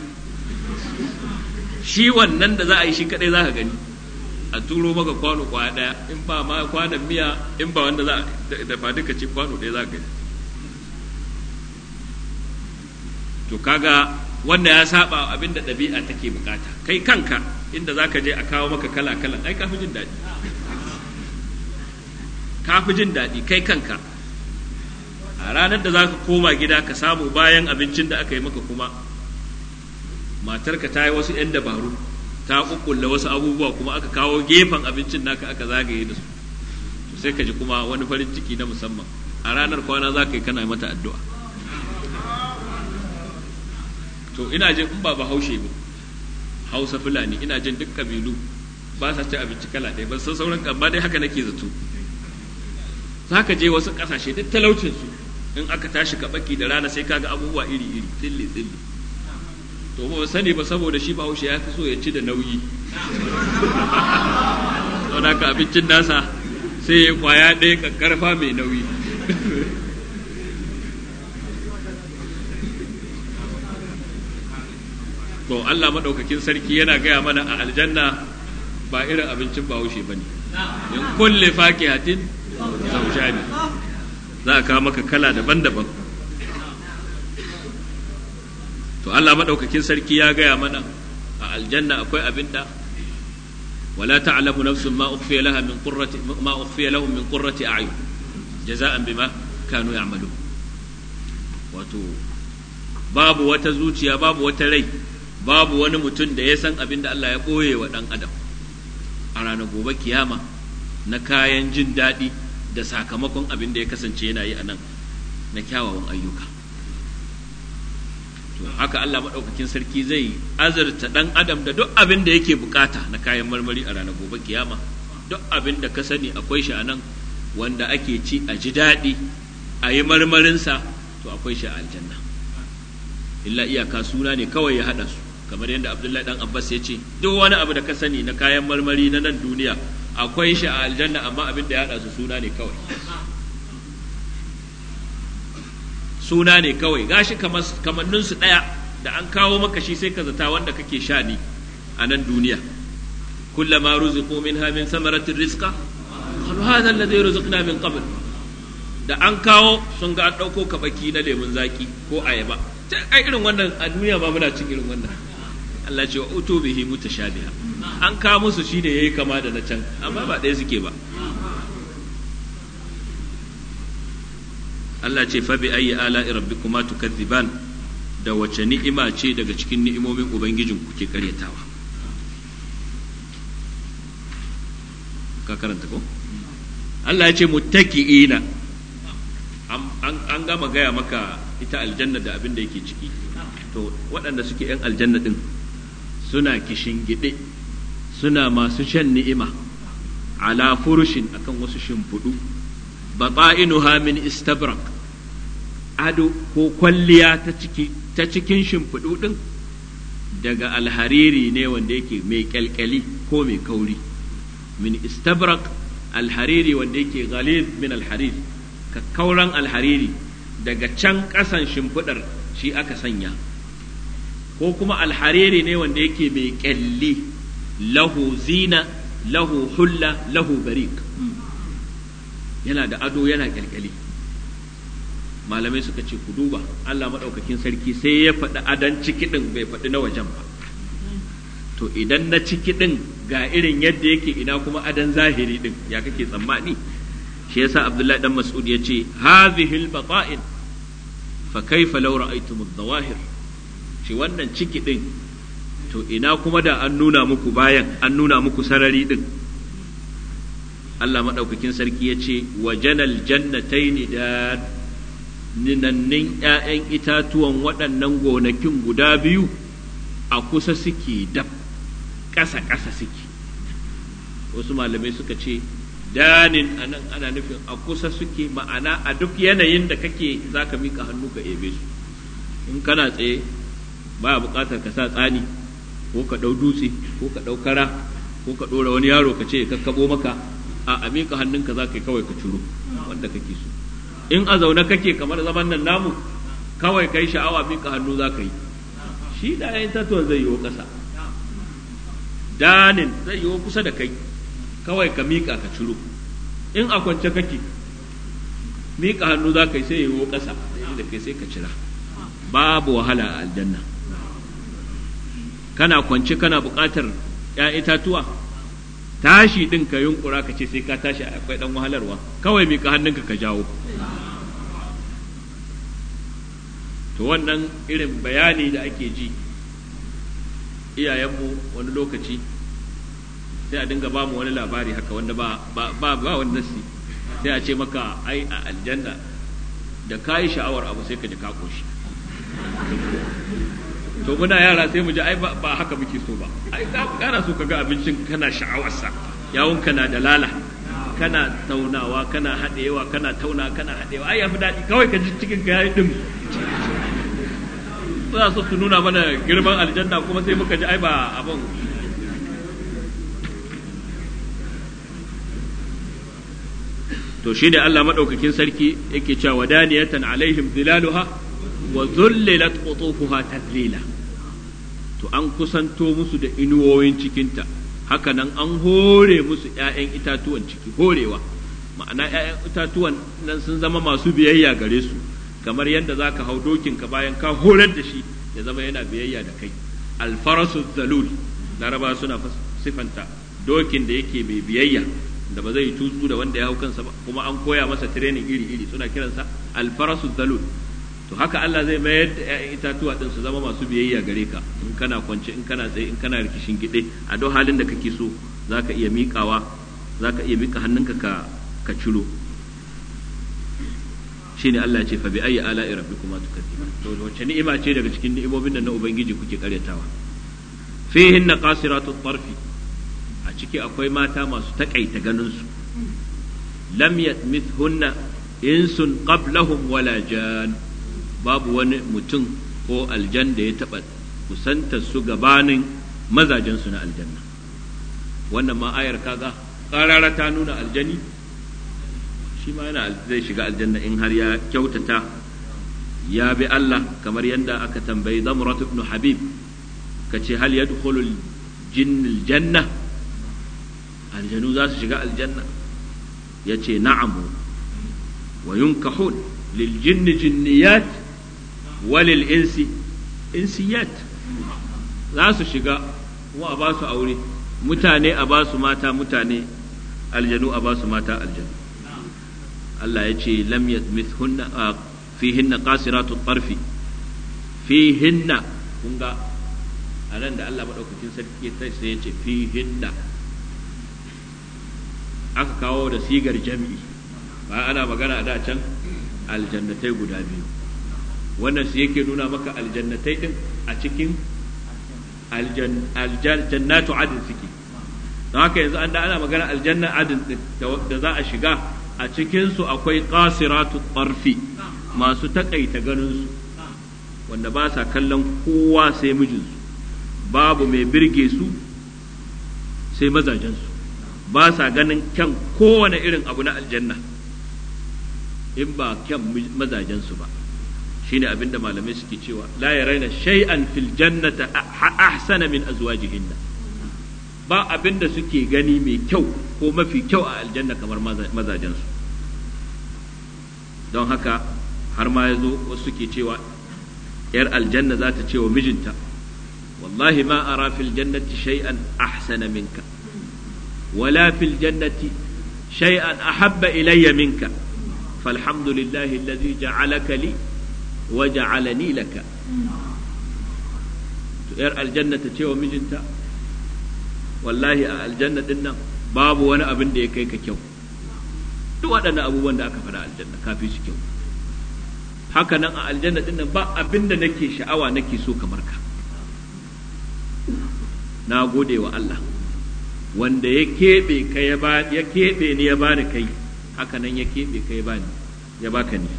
S1: shi wannan da za a yi shi kadai za ka gani a turo maka kwano kwaya daya in ba ma kwanan miya in ba wanda za a dafa duka ce kwano ɗaya za ka gani to kaga wanda ya saba abin da ɗabi'a take bukata kai kanka inda za ka je a kawo maka kala kala ai ka fi jin daɗi ka fi jin daɗi kai kanka a ranar da za ka koma gida ka samu bayan abincin da aka yi maka kuma matarka ta yi wasu 'yan dabaru ta kukkulle wasu abubuwa kuma aka kawo gefen abincin naka aka zagaye da su to sai ka ji kuma wani farin ciki na musamman a ranar kwana za ka yi kana mata addu'a to ina jin in ba bahaushe ba hausa fulani ina jin duk kabilu ba sa ci abinci kala ɗaya ba san sauran amma dai haka nake zato za ka je wasu ƙasashe duk talaucinsu in aka tashi kaɓaki da rana sai kaga abubuwa iri-iri tsilli tsilli to ba sani ba saboda shi bahaushe ya fi so ya ci da nauyi don haka abincin nasa sai ya kwaya ɗaya ƙaƙƙarfa mai nauyi to Allah maɗaukakin sarki yana gaya mana a aljanna ba irin abincin bahaushe ba ne in kulle fakihatin zaujani za a kawo maka kala daban-daban to Allah maɗaukakin sarki ya gaya mana a aljanna akwai abin da wala ta'lamu nafsun ma ukhfiya laha min qurrati ma ukhfiya lahum min qurrati a'yun jaza'an bima kanu ya'malun wato babu wata zuciya babu wata rai babu wani mutum da ya san abin da Allah ya ɓoye wa ɗan adam a ranar gobe kiyama na kayan jin daɗi da sakamakon abin da ya kasance yana yi a nan na kyawawan ayyuka to haka Allah maɗaukakin sarki zai azurta ɗan adam da duk abin da yake bukata na kayan marmari a ranar gobe kiyama duk abin da ka sani akwai shi a nan wanda ake ci a ji daɗi a yi marmarinsa to akwai shi a aljanna illa iyaka suna ne kawai ya haɗa su kamar yadda abdullahi dan abbas ya ce duk wani abu da ka sani na kayan marmari na nan duniya akwai shi a aljanna amma abin da ya haɗa su suna ne kawai suna ne kawai gashi kamanninsu ɗaya da an kawo maka shi sai ka zata wanda kake sha ne a nan duniya kullama ruziqu minha min samaratin rizqa qalu hadha alladhi ruziqna min qabl da an kawo sun ga an ɗauko kabaki na lemun zaki ko ayaba ai irin wannan a duniya ba muna cin irin wannan Allah ce wa uto bihi mutashabiha an kawo musu shi ne yayi kama da na can amma ba ɗaya suke ba Allah ce fa bi ayyi ala'i rabbikuma tukadziban da wace ni'ima ce daga cikin ni'imomin ubangijin kuke karyatawa ka karanta ko Allah ya ce muttaki'ina an gama gaya maka ita aljanna da abin da yake ciki to waɗanda suke 'yan aljanna ɗin suna kishin gide suna masu shan ni'ima ala furushin akan wasu shimfiɗu batsa'inuha min istabrak ado ko kwalliya ta ciki ta cikin shimfiɗu ɗin daga alhariri ne wanda yake mai kyalkyali ko mai kauri min istabrak alhariri wanda yake ghalid min alhariri kakkauran alhariri daga can ƙasan shimfiɗar shi aka sanya ko kuma alhariri ne wanda yake mai ƙyalli lahu zina lahu hulla lahu barik yana da ado yana ƙyalƙyali malamai suka ce ku duba Allah maɗaukakin sarki sai ya faɗi adon ciki ɗin bai faɗi na wajen ba to idan na ciki ɗin ga irin yadda yake ina kuma adon zahiri ɗin ya kake tsammani shi yasa Abdullahi dan Mas'ud ya ce hadhihi al-bata'in fa kaifa law ra'aytum adh-dhawahir shi wannan ciki din to ina kuma da an nuna muku bayan an nuna muku sarari din Allah madaukakin sarki ya ce wa janal jannataini da ninannin ‘ya'yan itatuwan waɗannan gonakin guda biyu a kusa suke dab ƙasa-ƙasa suke wasu malamai suka ce danin anan ana nufin a kusa suke ma'ana a duk yanayin da kake za ka miƙa hannu ka ebe su in kana tsaye ba buƙatar ka sa tsani ko ka ɗau dutse ko ka ɗau kara ko ka ɗora wani yaro ka ce ka kaɓo maka a a miƙa hannunka za ka yi kawai ka ciro wanda kake so in a zaune kake kamar zaman nan namu kawai kai sha'awa miƙa hannu za ka yi shi da yayin tatuwan zai yiwo ƙasa danin zai yiwo kusa da kai kawai ka miƙa ka ciro in a kwance kake miƙa hannu za ka yi sai yiwo ƙasa da kai sai ka cira babu wahala a aljanna kana kwance kana buƙatar ‘ya itatuwa tashi ɗin ka yunkura ka ce sai ka tashi akwai ɗan wahalarwa kawai miƙa hannunka ka jawo to wannan irin bayani da ake ji iyayenmu wani lokaci sai a dinga ba mu wani labari haka wanda ba ba ba, ba wani nasi sai a ce maka ai a aljanna da ka yi sha'awar abu sai ka ji ka koshi to muna yara sai mu ji ai ba haka muke so ba ai kana so ka ga abincin kana sha'awarsa yawon kana da lala kana taunawa kana haɗewa kana tauna kana haɗewa ai yafi daɗi kawai ka ji cikin ka yayi dim suna so su nuna mana girman aljanna kuma sai muka ji ai ba abin to shine Allah madaukakin sarki yake cewa wadaniyatan alaihim zilaluha wa zullilat qutufuha tadlila to an kusanto musu da inuwoyin cikinta haka nan an hore musu ‘ya'yan itatuwan ciki horewa ma'ana ‘ya'yan itatuwan nan sun zama masu biyayya gare su kamar yadda za ka hau dokinka bayan ka horar da shi ya zama yana biyayya da kai alfarasu zalul laraba suna sifanta dokin da yake mai biyayya da ba zai tutsu da wanda ya hau kansa ba kuma an koya masa training iri-iri suna kiransa alfarasu zalul to haka Allah zai mayar da ‘ya'yan itatuwa ɗin su zama masu biyayya gare ka in kana kwance in kana tsaye in kana rikishin gide a duk halin da kake so za ka iya miƙawa za ka iya miƙa hannunka ka ka ciro shine Allah ya ce fa bi ayi ala'i rabbikuma tukadiban to wace ni'ima ce daga cikin ni'imomin nan na ubangiji kuke karyatawa fihin qasiratu tarfi a ciki akwai mata masu takaita ganin su lam yatmithunna insun qablahum wala jan babu wani mutum ko aljan da ya taɓa kusantar su gabanin mazajensu na aljanna wannan ma ayar kaga ƙarara ta nuna aljani shi ma yana zai shiga aljanna in har ya kyautata ya bi Allah kamar yadda aka tambayi Zamrat ibn Habib kace hal yadkhulu al-jinn al-janna aljanu za su shiga aljanna yace na'am wa yunkahun lil jinni jinniyat wa lil insi insiyat za su shiga kuma a ba su aure mutane a ba su mata mutane aljanu a ba su mata aljanu Allah ya ce lam yatmithunna fihinna qasiratu tarfi fihinna kun ga anan da Allah madaukakin sarki sai ya ce fihinna aka kawo da sigar jami'i ba ana magana da can aljannatai guda biyu wannan su yake nuna maka aljannatai din a cikin aljannatu adin suke don haka yanzu an da ana magana aljanna adin da za a shiga a cikinsu akwai qasiratu tarfi masu takaita ganinsu wanda ba sa kallon kowa sai mijinsu babu mai birge su sai mazajensu ba sa ganin kyan kowane irin abu na aljanna in ba kyan mazajensu ba shine abinda malamai suke cewa la raina shay'an fil jannata ahsana min azwajihinna ba abinda suke gani mai kyau ko mafi kyau a aljanna kamar mazajensu don haka har ma yazo wasu suke cewa yar aljanna za ta ce wa mijinta wallahi ma ara fil jannati shay'an ahsana minka wala fil jannati shay'an ahabba ilayya minka فالحمد لله الذي جعلك لي وجعلني لك yar aljanna ta ce wa mijinta wallahi a aljanna din nan babu wani abin da ya kai ka kyau duk waɗannan abubuwan da aka faɗa aljanna kafi su kyau haka nan a aljanna din nan ba abin da nake sha'awa nake so kamar ka na gode wa Allah wanda ya keɓe ka ya keɓe ni ya bani kai haka nan ya keɓe ka ya bani ya baka ni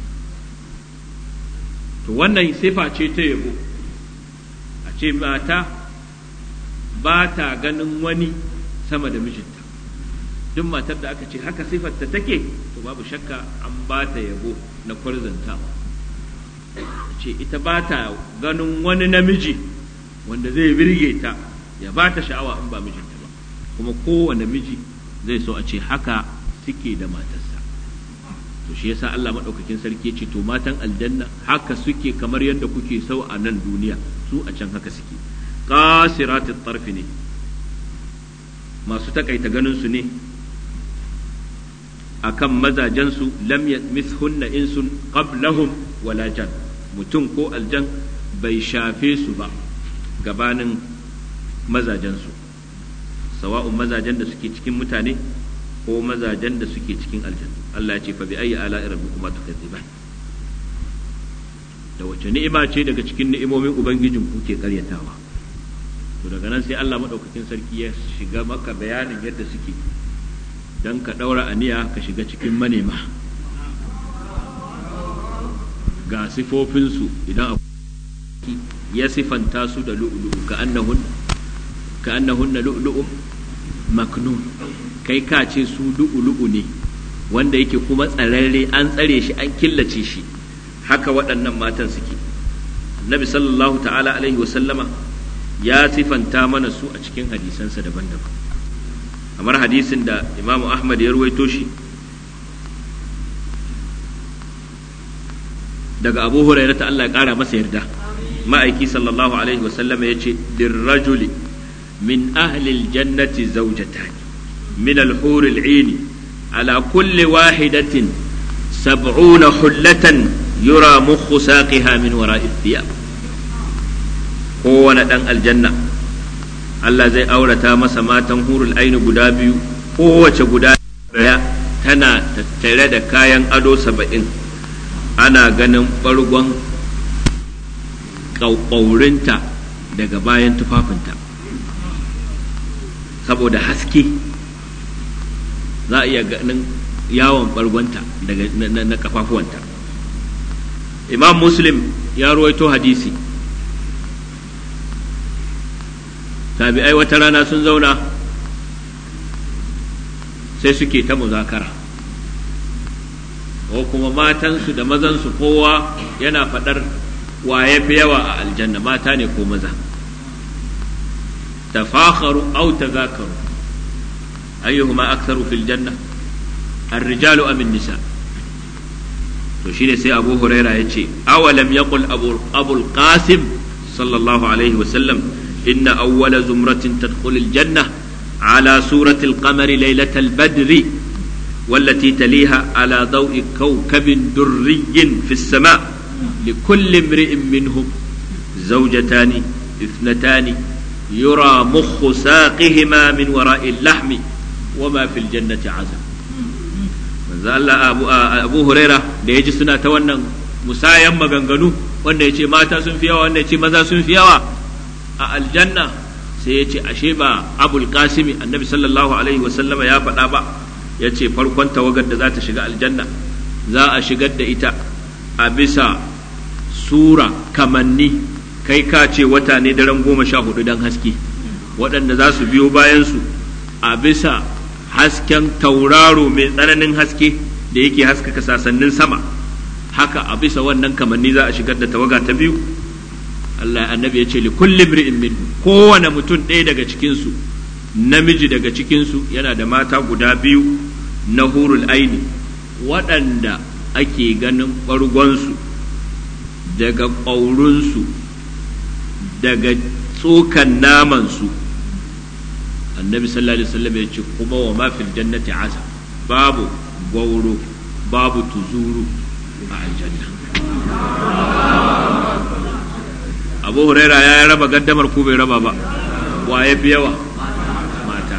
S1: to wannan sifa ce ta yabo a ce mata ba ta ganin wani sama da mijinta duk matar da aka ce haka sifarta take to babu shakka an ba ta yabo na kwarzantawa ce ita ba ta ganin wani namiji wanda zai birge ta ya ba ta sha'awa in ba mijinta ba kuma kowane miji zai so a ce haka suke da matarsa to shi yasa Allah madaukakin sarki ya ce to matan aljanna haka suke kamar yadda kuke sau a nan duniya su a can haka suke qasiratit tarfi ne masu takaita ganin su ne akan mazajen su lam yatmithunna insun qablahum wala jan mutum ko aljan bai shafe su ba gabanin mazajen su sawa'un mazajen da suke cikin mutane ko mazajen da suke cikin aljanna Allah ya ce fa bi ayyi ala'i rabbikuma tukadziban da wace ni'ima ce daga cikin ni'imomin ubangijin ku ke karyatawa to daga nan sai Allah madaukakin sarki ya shiga maka bayanin yadda suke dan ka daura aniya ka shiga cikin manema ga sifofinsu idan ya sifanta su da lu'lu'u ka annahun ka annahunna lu'lu'un maknun kai ka ce su lu'ulu'u ne wanda yake kuma tsararre an tsare shi an killace shi haka waɗannan matan suke annabi sallallahu ta'ala alaihi wasallama ya sifanta mana su a cikin hadisansa daban-daban kamar hadisin da imamu ahmad ya ruwaito shi daga abu hurairah ta Allah ya ƙara masa yarda ma'aiki sallallahu alaihi wasallama ya ce dirrajuli min ahlil jannati zawjatani من الحور العين على كل واحدة سبعون حلة يرى مخ ساقها من وراء الثياب kowane ɗan aljanna Allah zai aurata masa matan hurul aini guda biyu kowace guda daya tana tattare da kayan ado saba'in ana ganin ɓargon ƙaurinta daga bayan tufafinta saboda haske za a iya ganin yawon ɓargonta daga na kafafuwanta imam muslim ya ruwaito hadisi tabi'ai wata rana sun zauna sai suke ta muzakara ko kuma matansu da mazansu kowa yana faɗar wa ya fi yawa a aljanna mata ne ko maza tafakharu aw tazakaru ayyuhuma aktharu fil janna ar-rijalu am nisa to shine sai Abu Huraira yace awalam yaqul Abu Abul Qasim sallallahu alaihi wa sallam inna awwala zumratin tadkhulu al-janna ala surati al-qamar laylat al-badr والتي تليها على ضوء كوكب دري في السماء لكل امرئ منهم زوجتان اثنتان يرى مخ ساقهما من وراء اللحم وما في الجنة عزم manzo Allah Abu, Abu Huraira da ya ji suna ta wannan musayan maganganu wanda ya ce mata sun fi yawa wanda ya ce maza sun fi yawa a aljanna sai ya ce ashe ba Abul Qasimi annabi sallallahu alaihi wasallama ya faɗa ba ya ce farkon tawagar da za ta shiga aljanna za a shigar da ita a bisa sura kamanni kai ka ce wata ne daren goma sha hudu don haske waɗanda za su biyo bayansu a bisa hasken tauraro mai tsananin haske da yake haskaka sasannin sama haka a bisa wannan kamanni za a shigar da tawaga ta biyu Allah annabi ya ce li kulli imri'in min kowane mutum ɗaya daga cikinsu namiji daga cikinsu yana da mata guda biyu na hurul aini waɗanda ake ganin ɓargonsu daga ƙaurunsu daga tsokan namansu annabi sallallahu alaihi wasallam ya ce kuma wa ma fil jannati asa babu gwauro babu tuzuru a aljanna abu huraira ya raba gaddamar ko bai raba ba wa ya fi yawa mata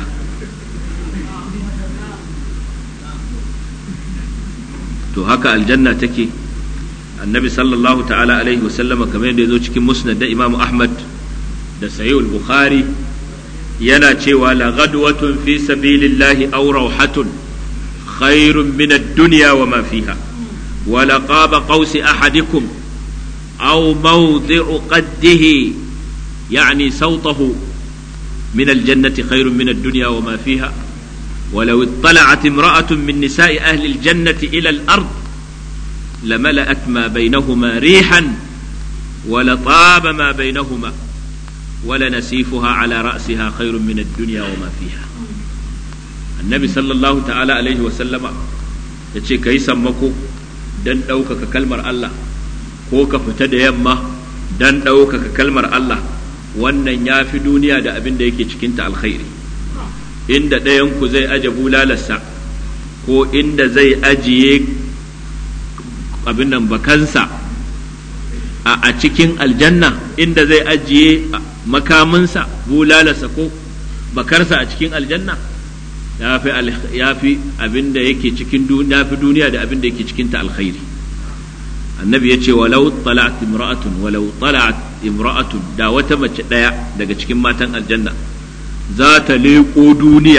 S1: to haka aljanna take annabi sallallahu ta'ala alaihi wasallama kamar yadda ya zo cikin musnad da imamu ahmad da sayyid bukhari yana cewa la ghadwatun fi sabilillahi aw rawhatun khairun min ad-dunya wa ma fiha wa la qaba qawsi ahadikum aw mawdi'u qaddihi يعني صوته من الجنة خير من الدنيا وما فيها ولو اطلعت امرأة من نساء أهل الجنة إلى الأرض لملأت ما بينهما ريحا ولطاب ما بينهما ولنسيفها على رأسها خير من الدنيا وما فيها النبي صلى الله تعالى عليه وسلم yace ka yi sammako don ɗaukaka kalmar Allah ko ka fita da yamma don ɗaukaka kalmar Allah wannan ya fi duniya da abin da yake cikinta alkhairi inda ɗayanku zai aje bulalarsa ko inda zai ajiye abin nan bakansa a cikin aljanna inda zai ajiye makaminsa bulalarsa ko bakarsa a cikin aljanna ya fi abin da yake cikin ya fi duniya da abin da yake cikinta alkhairi annabi ya ce walau tala'at imra'atun walau tala'at imra'atun da wata mace ɗaya daga cikin matan aljanna za ta leƙo duniya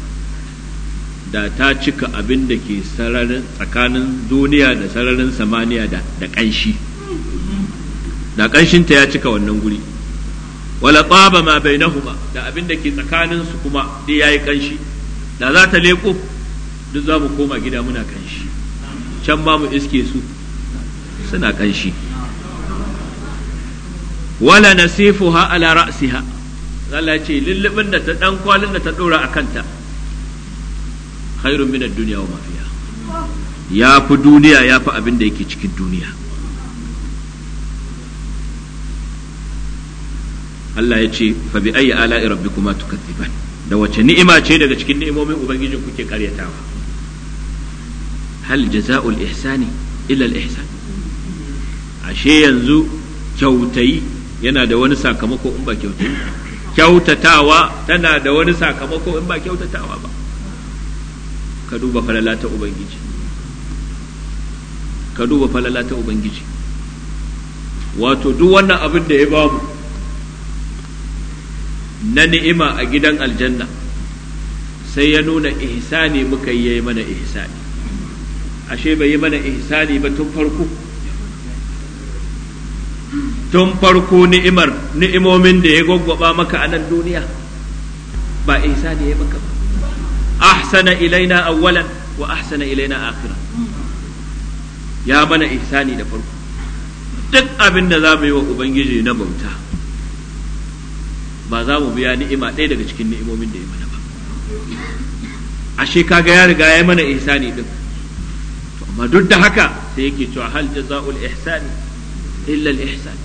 S1: da ta cika abin da ke sararin tsakanin duniya da sararin samaniya da ƙanshi da ƙanshinta ya cika wannan guri wala tsaba ma bainahuma da abin da ke tsakanin su kuma dai yayi ƙanshi da za ta leƙo duk za mu koma gida muna ƙanshi can ma mu iske su suna ƙanshi wala nasifuha ala ra'siha Allah ce lullubin da ta dan kwalin da ta dora a kanta khairun min ad-dunya wa ma fiha ya fi duniya ya fi abin da yake cikin duniya Allah ya ce fa bi ayi ala'i rabbikuma tukadziban da wace ni'ima ce daga cikin ni'imomin ubangijin kuke karyatawa hal jaza'ul ihsani illa al-ihsan ashe yanzu kyautayi yana da wani sakamako in ba kyautayi kyautatawa tana da wani sakamako in ba kyautatawa ba ka duba falala ta ubangiji ka duba falala ta ubangiji wato duk wannan abin da ya bamu na ni'ima a gidan aljanna sai ya nuna ihsani muka yi mana ihsani ashe bai yi mana ihsani ba tun farko tun farko ni'imar ni'imomin da ya gwaggwaba maka a nan duniya ba ihsani ya maka ba ahsana ilaina awwalan wa ahsana ilaina akhira ya mana ihsani da farko duk abin da za mu yi wa ubangiji na bauta ba za mu biya ni'ima ɗaya daga cikin ni'imomin da ya mana ba ashe kaga ya riga ya mana ihsani din to amma duk da haka sai yake cewa hal jaza'ul ihsani illa al ihsan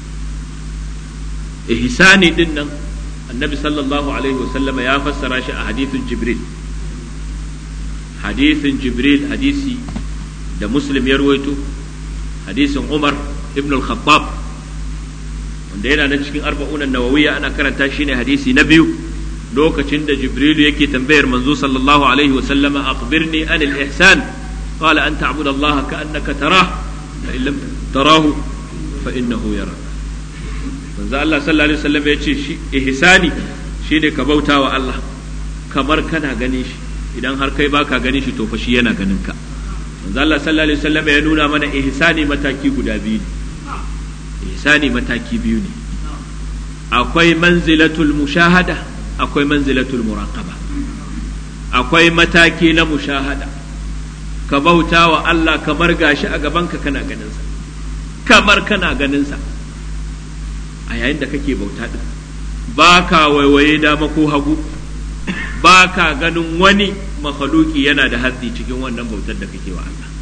S1: ihsani din nan annabi sallallahu alaihi wasallam ya fassara shi a hadithin jibril hadithin jibril hadisi da muslim ya ruwaito hadisin umar ibn al-khattab wanda yana nan cikin arba'una nawawiyya ana karanta shi ne hadisi na biyu lokacin da jibrilu yake tambayar manzo sallallahu alaihi wa sallama akhbirni an al-ihsan qala an ta'budu Allah ka'annaka tarah fa in lam tarahu fa innahu yara manzo Allah sallallahu alaihi wasallam ya ce shi ihsani shine ka bauta wa Allah kamar kana ganin shi idan har kai baka ganin shi to fa shi yana ganin ka manzo Allah sallallahu alaihi wasallam ya nuna mana ihsani mataki guda biyu ne ihsani mataki biyu ne akwai manzilatul mushahada akwai manzilatul muraqaba akwai mataki na mushahada ka bauta wa Allah kamar gashi a gabanka kana ganin sa kamar kana ganin sa a yayin da kake bauta din ba ka waiwaye dama ko hagu ba ka ganin wani makhaluki yana da hatsi cikin wannan bautar da kake wa Allah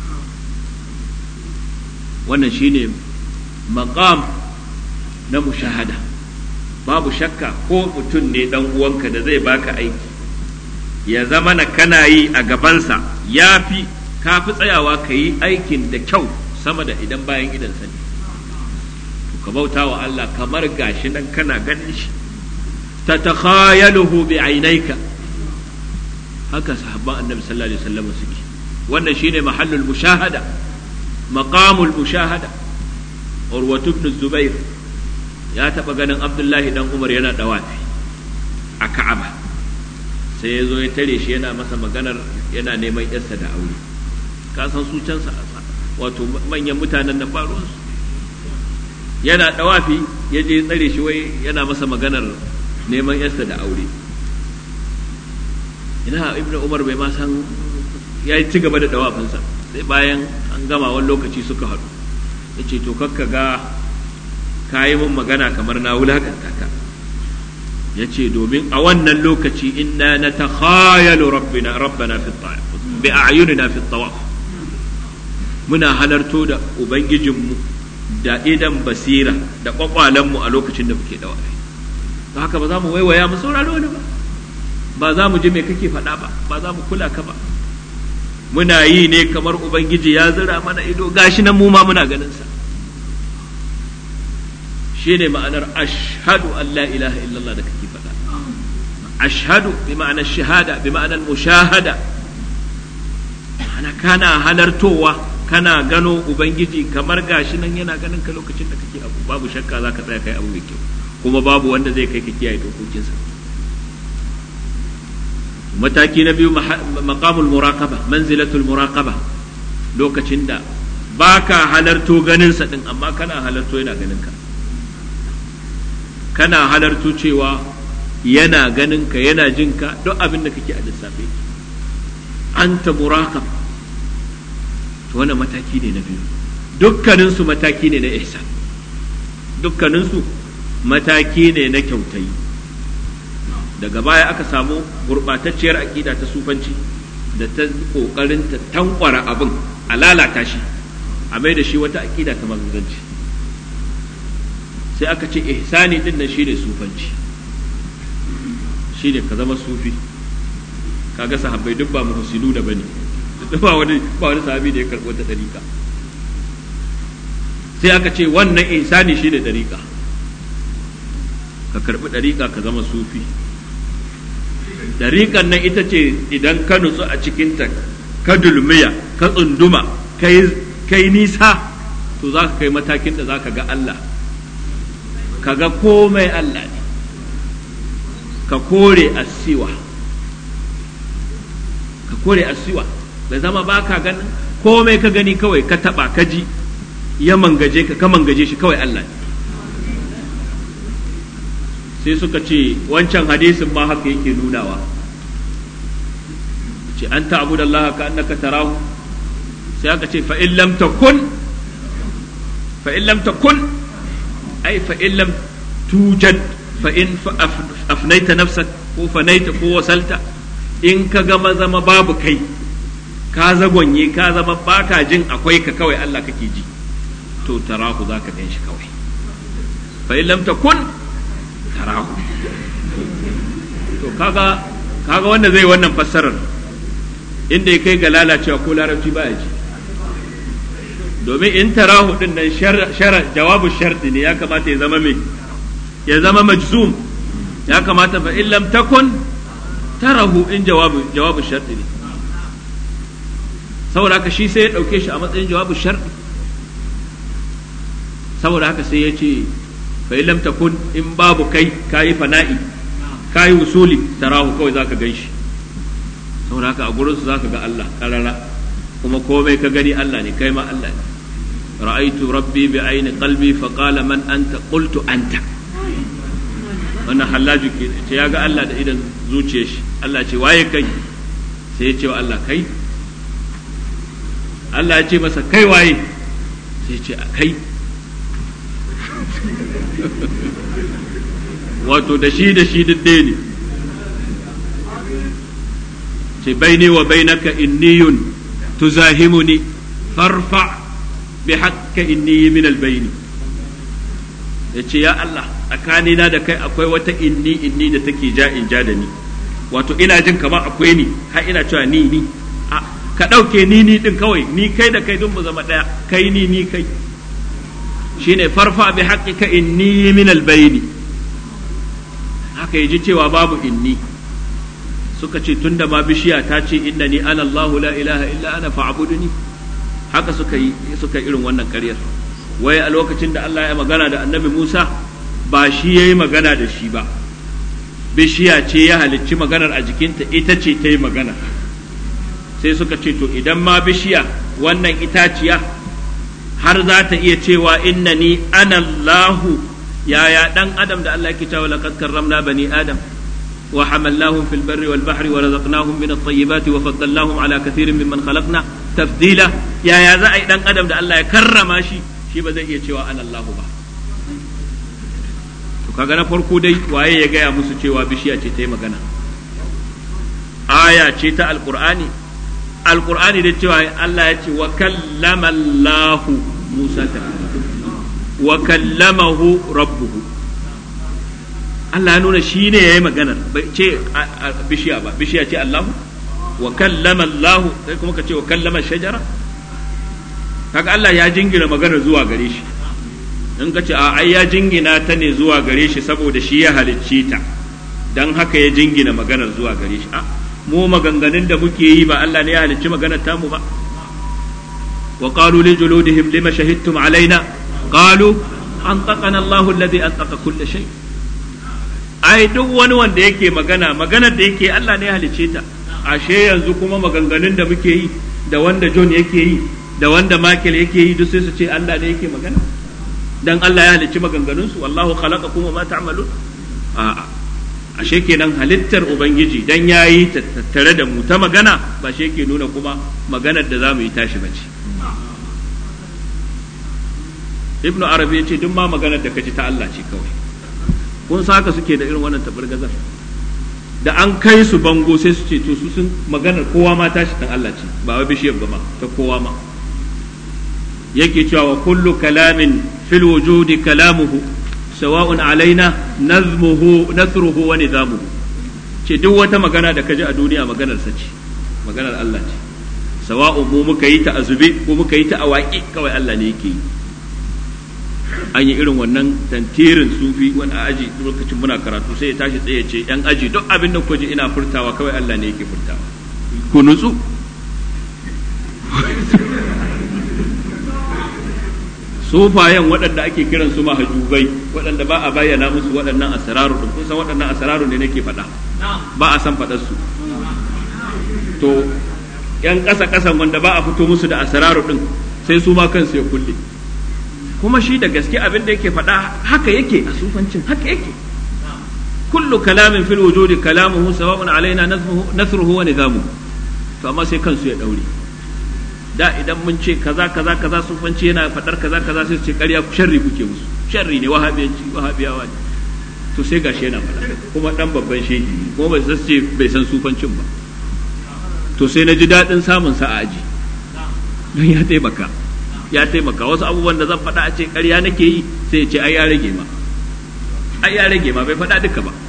S1: wannan shine maqam na mushahada babu shakka ko mutum ne dan uwanka da zai baka aiki ya zama na kana yi a gabansa ya fi ka fi tsayawa ka yi aikin da kyau sama da idan bayan idansa ne ka bauta wa Allah kamar gashi nan kana ganin shi ta takhayaluhu bi ainaika haka sahabban annabi sallallahu alaihi wasallam suke wannan shine mahallul mushahada maqamul mushahada urwatu ibn zubair ya taba ganin abdullahi dan umar yana dawafi a ka'aba sai ya zo ya tare shi yana masa maganar yana neman yarsa da aure ka san su can sa wato manyan mutanen nan ba ruwansu yana dawafi ya je tsare shi wai yana masa maganar neman yarsa da aure ina ibn umar bai ma san ya ci gaba da dawafinsa sai bayan an gama wani lokaci suka haɗu ya ce to kakka ga ka yi mun magana kamar na wulakanta ka ya ce domin a wannan lokaci inna na ta khayalu rabbina rabbana fi bi a'yunina fi tawaf muna halarto da ubangijinmu da idan basira da kwakwalenmu a lokacin da muke dawafi ba haka ba za mu waiwaya mu saurari wani ba ba za mu ji me kake faɗa ba ba za mu kula ka ba muna yi ne kamar ubangiji ya zira mana ido gashi nan mu ma muna ganin sa shine ma'anar ashhadu an la ilaha illallah da kake faɗa ashhadu bi ma'anar shahada bi ma'anar mushahada ana kana halartowa kana gano ubangiji kamar gashi nan yana ganin ka lokacin da kake abu babu shakka za ka tsaya kai abu mai kyau kuma babu wanda zai kai ka kiyaye dokokinsa mataki na biyu maqamul muraqaba manzilatul muraqaba lokacin da baka halarto ganin sa din amma kana halarto yana ganin ka kana halarto cewa yana ganin ka yana jin ka duk abin da kake a lissafe anta muraqab to wannan mataki ne na biyu dukkanin su mataki ne na ihsan dukkanin su mataki ne na kyautayi daga baya aka samu gurɓatacciyar aƙida ta sufanci da ta ƙoƙarin ta tankwara abin a lalata shi a mai da shi wata aƙida ta maguzanci sai aka ce ihsani din nan shine sufanci shine ka zama sufi kaga sahabbai duk ba muhsinu da bane duk ba wani ba wani sahabi da ya karɓo ta dariƙa sai aka ce wannan ihsani shine dariƙa ka karɓi dariƙa ka zama sufi dariƙan nan ita ce idan ka nutsu a cikinta ka dulmiya ka tsunduma kai nisa to za ka kai matakin da za ka ga Allah ka ga komai Allah ne ka kore asiwa ka kore asiwa bai zama ba ka ganin komai ka gani kawai ka taba ka ji ya mangaje ka ka mangaje shi kawai Allah ne sai suka ce wancan hadisin ma haka yake nunawa ce an ta'budu Allah ka annaka tarahu sai aka ce fa in lam takun fa in lam takun ai fa in lam tujad fa in afnaita nafsak ko fanaita ko wasalta in ka gama zama babu kai ka zagonye ka zama baka jin akwai ka kawai Allah kake ji to tarahu zaka gan shi kawai fa in lam takun tarahu to kaga kaga wanda zai wannan fassarar inda ya kai ga lalacewa ko larabci baya ji domin in tarahu din nan shara jawabu sharti ne ya kamata ya zama mai ya zama majzum ya kamata fa in lam takun tarahu in jawabu jawabu sharti ne saboda haka shi sai ya dauke shi a matsayin jawabu sharti saboda haka sai ya ce fa in lam takun in babu kai kayi fana'i kayi usuli tarahu kawai zaka gan shi saboda haka a gurinsu zaka ga Allah karara kuma komai ka gani Allah ne kai ma Allah ne ra'aitu rabbi bi aini qalbi fa qala man anta qultu anta wannan hallaju ke ce ya ga Allah da idan zuciyar shi Allah ce waye kai sai ya ce wa Allah kai Allah ya ce masa kai waye sai ya ce kai wato da shi da shi duk ne ce baini wa bainaka inniyun tuzahimuni farfa bi hakka inni min albayni ya ce ya Allah tsakanina da kai akwai wata inni inni da take ja in ja da ni wato ina jin kamar akwai ni har ina cewa ni ni ka ɗauke ni ni din kawai ni kai da kai dun mu zama ɗaya kai ni ni kai shine farfa bi haqqika inni min albayni haka yaji cewa babu inni suka ce tunda ma bishiya ta ce innani ana Allahu la ilaha illa ana fa'buduni haka suka yi suka irin wannan ƙaryar wai a lokacin da Allah ya magana da Annabi Musa ba shi yayi magana da shi ba bishiya ce ya halicci maganar a jikinta ita ce ta yi magana sai suka ce to idan ma bishiya wannan itaciya har za ta iya cewa innani ana Allahu yaya dan adam da Allah yake cewa laqad karramna bani adam wa hamalnahum fil barri wal bahri wa razaqnahum min at-tayyibati wa faddalnahum ala kathirin mimman khalaqna tafdila yaya za a yi dan adam da Allah ya karrama shi shi ba zai iya cewa ana Allahu ba to kaga na farko dai waye ya gaya musu cewa bishiya ce ta yi magana aya ce ta alqur'ani alqur'ani da cewa Allah ya ce wa kallama Allahu Musa ta wa kallamahu rabbuhu Allah ya nuna shi ne ya yi maganar bai ce bishiya ba bishiya ce Allahu wa kallama Allahu sai kuma ka ce wa kallama shajara kaga Allah ya jingina maganar zuwa gare shi in ka ce a ai ya jingina ta ne zuwa gare shi saboda shi ya halicci ta dan haka ya jingina maganar zuwa gare shi a mu maganganun da muke yi ba Allah ne ya halicci maganar tamu ba wa qalu li juludihim lima shahidtum alaina qalu antaqana Allahu alladhi antaqa kull shay ai duk wani wanda yake magana maganar da yake Allah ne ya halicce ta ashe yanzu kuma maganganun da muke yi da wanda John yake yi da wanda Michael yake yi duk sai su ce Allah ne yake magana dan Allah ya halicci maganganun su wallahu khalaqakum wa ma ta'malun a'a ashe kenan halittar ubangiji dan yayi tattare da mu ta magana ba shi yake nuna kuma maganar da zamu yi tashi bace ibnu arabi ya ce duk ma maganar da kaji ta Allah ce kawai kun saka suke da irin wannan tabargazar da an kai su bango sai su ce to su sun maganar kowa ma tashi dan Allah ce ba wai bishiyar ba ma ta kowa ma yake cewa wa kullu kalamin fil wujudi kalamuhu sawa'un alaina nazmuhu nasruhu wa nizamuhu ce duk wata magana da kaji a duniya maganar sa ce maganar Allah ce sawa'un mu muka yi ta azube ko muka yi ta awaki kawai Allah ne yake yi an yi irin wannan tantirin sufi wani a aji lokacin muna karatu sai ya tashi tsaye ce yan aji duk abin da kuji ina furtawa kawai Allah ne yake furtawa ku nutsu sufayen waɗanda ake kiran su mahajubai waɗanda ba a bayyana musu waɗannan asararu din kun san waɗannan asararu ne nake faɗa ba a san faɗar su to yan ƙasa ƙasan wanda ba a fito musu da asararu din sai su ma kansu ya kulle kuma shi da gaske abin da yake faɗa haka yake a sufancin haka yake kullu kalamin fil wujudi kalamuhu sawa'un alaina nasruhu wa nizamuhu to amma sai kansu ya daure da idan mun ce kaza kaza kaza sufanci yana faɗar kaza kaza sai su ce ƙarya sharri kuke musu sharri ne wahabiyanci wahabiyawa ne to sai gashi yana faɗa kuma ɗan babban shehi ne kuma bai san ce bai san sufancin ba to sai na ji daɗin samun sa a aji don ya taimaka ya taimaka wasu abubuwan da zan faɗa a ce ƙarya nake yi sai ya ce ai ya rage ma ai ya rage ma bai faɗa duka ba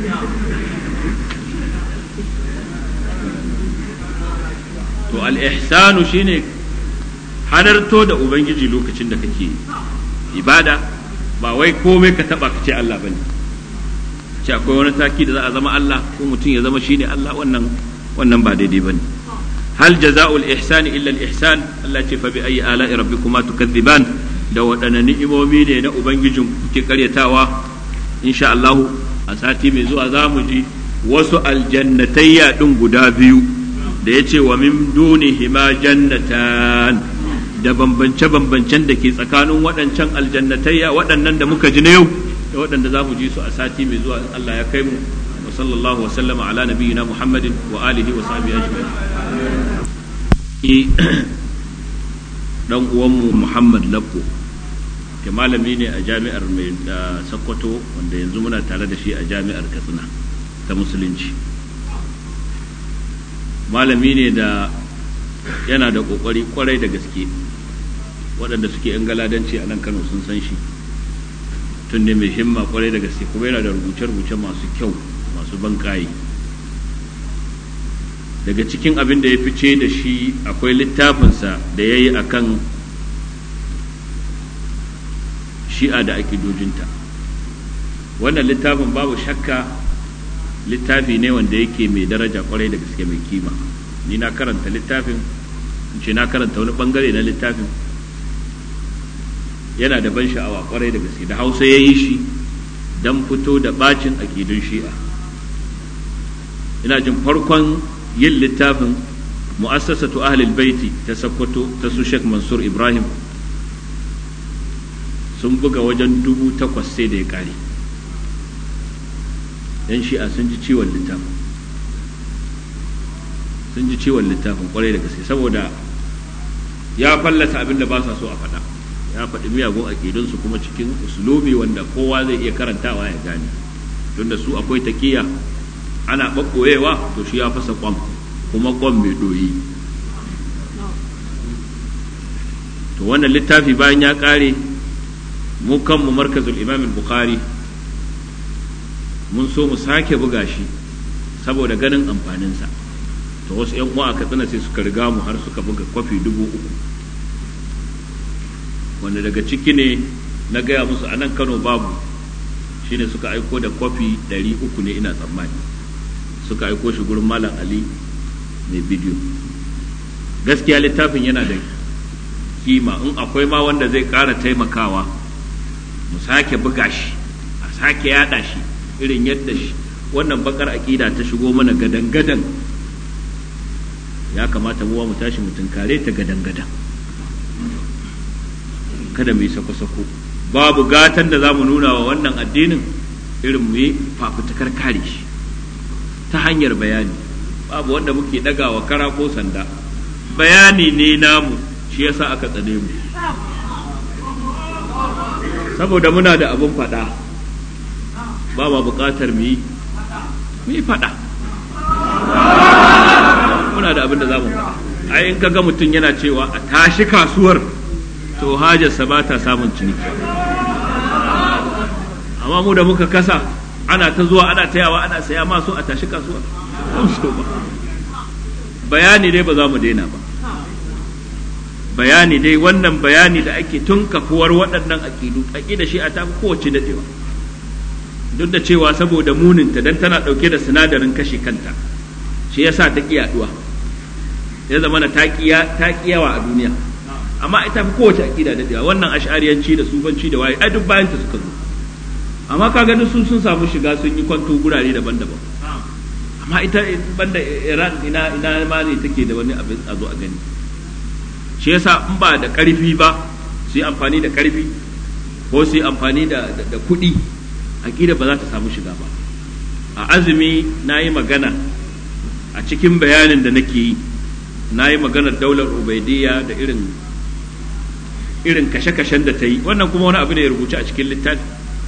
S1: to al-ihsanu shine halarto da ubangiji lokacin da kake ibada ba wai komai ka taba ka ce Allah bane ce akwai wani taki da za a zama Allah ko mutum ya zama shine Allah wannan wannan ba daidai bane hal jaza'ul ihsani illa al-ihsan Allah ce fa bi ayi ala'i rabbikuma tukadziban da waɗanne ni'imomi ne na ubangijin kuke karyatawa insha Allah a sati mai zuwa za mu ji wasu aljannatayya din guda biyu da ya ce wa min dunihima jannatan da bambance-bambancen da ke tsakanin waɗancan aljannatayya waɗannan da muka ji na yau da waɗanda za mu ji su a sati mai zuwa Allah ya kai mu wa sallallahu wa sallama ala nabiyyina Muhammadin wa alihi wa sahbihi ajma'in dan uwanmu Muhammad Labbo ke malami ne a jami'ar mai da Sokoto wanda yanzu muna tare da shi a jami'ar Katsina ta musulunci malami ne da yana da kokari kwarai da gaske waɗanda suke yan galadanci a nan kano sun san shi tun ne mai himma kwarai da gaske kuma yana da rubuce-rubuce masu kyau masu bankaye daga cikin abin da ya fice da shi akwai littafinsa da ya yi a kan shi'a da akidojinta wannan littafin babu shakka littafi ne wanda yake mai daraja kwarai da gaske mai kima ni na karanta littafin ce na karanta wani bangare na littafin yana da ban sha'awa kwarai da gaske da hausa ya yi shi don fito da bacin akidun shi'a ina jin farkon yin littafin mu'assasatu ahlul baiti ta sakkwato ta su Sheikh Mansur Ibrahim sun buga wajen dubu takwas sai da ya kare yan shi'a sun ji ciwon littafin sun ji ciwon littafin kwarai da gaske saboda ya fallasa abin da ba sa so a faɗa ya faɗi miyagun aƙidunsu kuma cikin uslubi wanda kowa zai iya karantawa ya gane tunda su akwai takiya ana ɓaɓɓoyewa to shi ya fasa kwam kuma kwam mai ɗoyi to wannan littafi bayan ya ƙare mu kanmu markazul imam bukhari mun so mu sake buga shi saboda ganin amfaninsa to wasu yan uwa a katsina sai suka riga mu har suka buga kwafi dubu uku wanda daga ciki ne na gaya musu a nan kano babu shine suka aiko da kwafi ɗari uku ne ina tsammani suka aiko shi gurin malam ali mai bidiyo gaskiya littafin yana da kima in akwai ma wanda zai ƙara taimakawa mu sake buga shi a sake yada shi irin yadda shi wannan bakar aƙida ta shigo mana gadan-gadan ya kamata mu mu tashi mu tunkare ta gadan-gadan kada mu yi sako-sako babu gatan da za mu nuna wa wannan addinin irin mu yi fafutukar kare shi ta hanyar bayani babu wanda muke ɗagawa kara ko sanda bayani ne namu shi yasa aka tsane mu saboda muna da abin faɗa ba ma buƙatar mu yi mu yi faɗa muna da abin da za mu faɗa ai in ga mutum yana cewa a tashi kasuwar to hajarsa ba ta samun ciniki amma mu da muka kasa ana ta zuwa ana tayawa ana saya masu a tashi kasuwar so ba bayani dai ba za mu daina ba bayani dai wannan bayani da ake tun kafuwar waɗannan aƙidu aƙida shi a ta kowace daɗewa duk da cewa saboda muninta dan tana ɗauke da sinadarin kashe kanta shi yasa ta ƙi yaɗuwa ya zama na ta yawa a duniya amma ita fi kowace aƙida daɗewa wannan ash'ariyanci da sufanci da waye ai duk bayan ta suka zo amma ka gani sun sun samu shiga sun yi kwanto gurare daban-daban amma ita banda Iran ina ina ma ne take da wani abin a zo a gani shi yasa in ba da ƙarfi ba su yi amfani da ƙarfi ko su yi amfani da da kuɗi aƙida ba za ta samu shiga ba a azumi na yi magana a cikin bayanin da nake yi na yi maganar daular ubaidiyya da irin irin kashe-kashen da ta yi wannan kuma wani abu ne ya rubuce a cikin littafi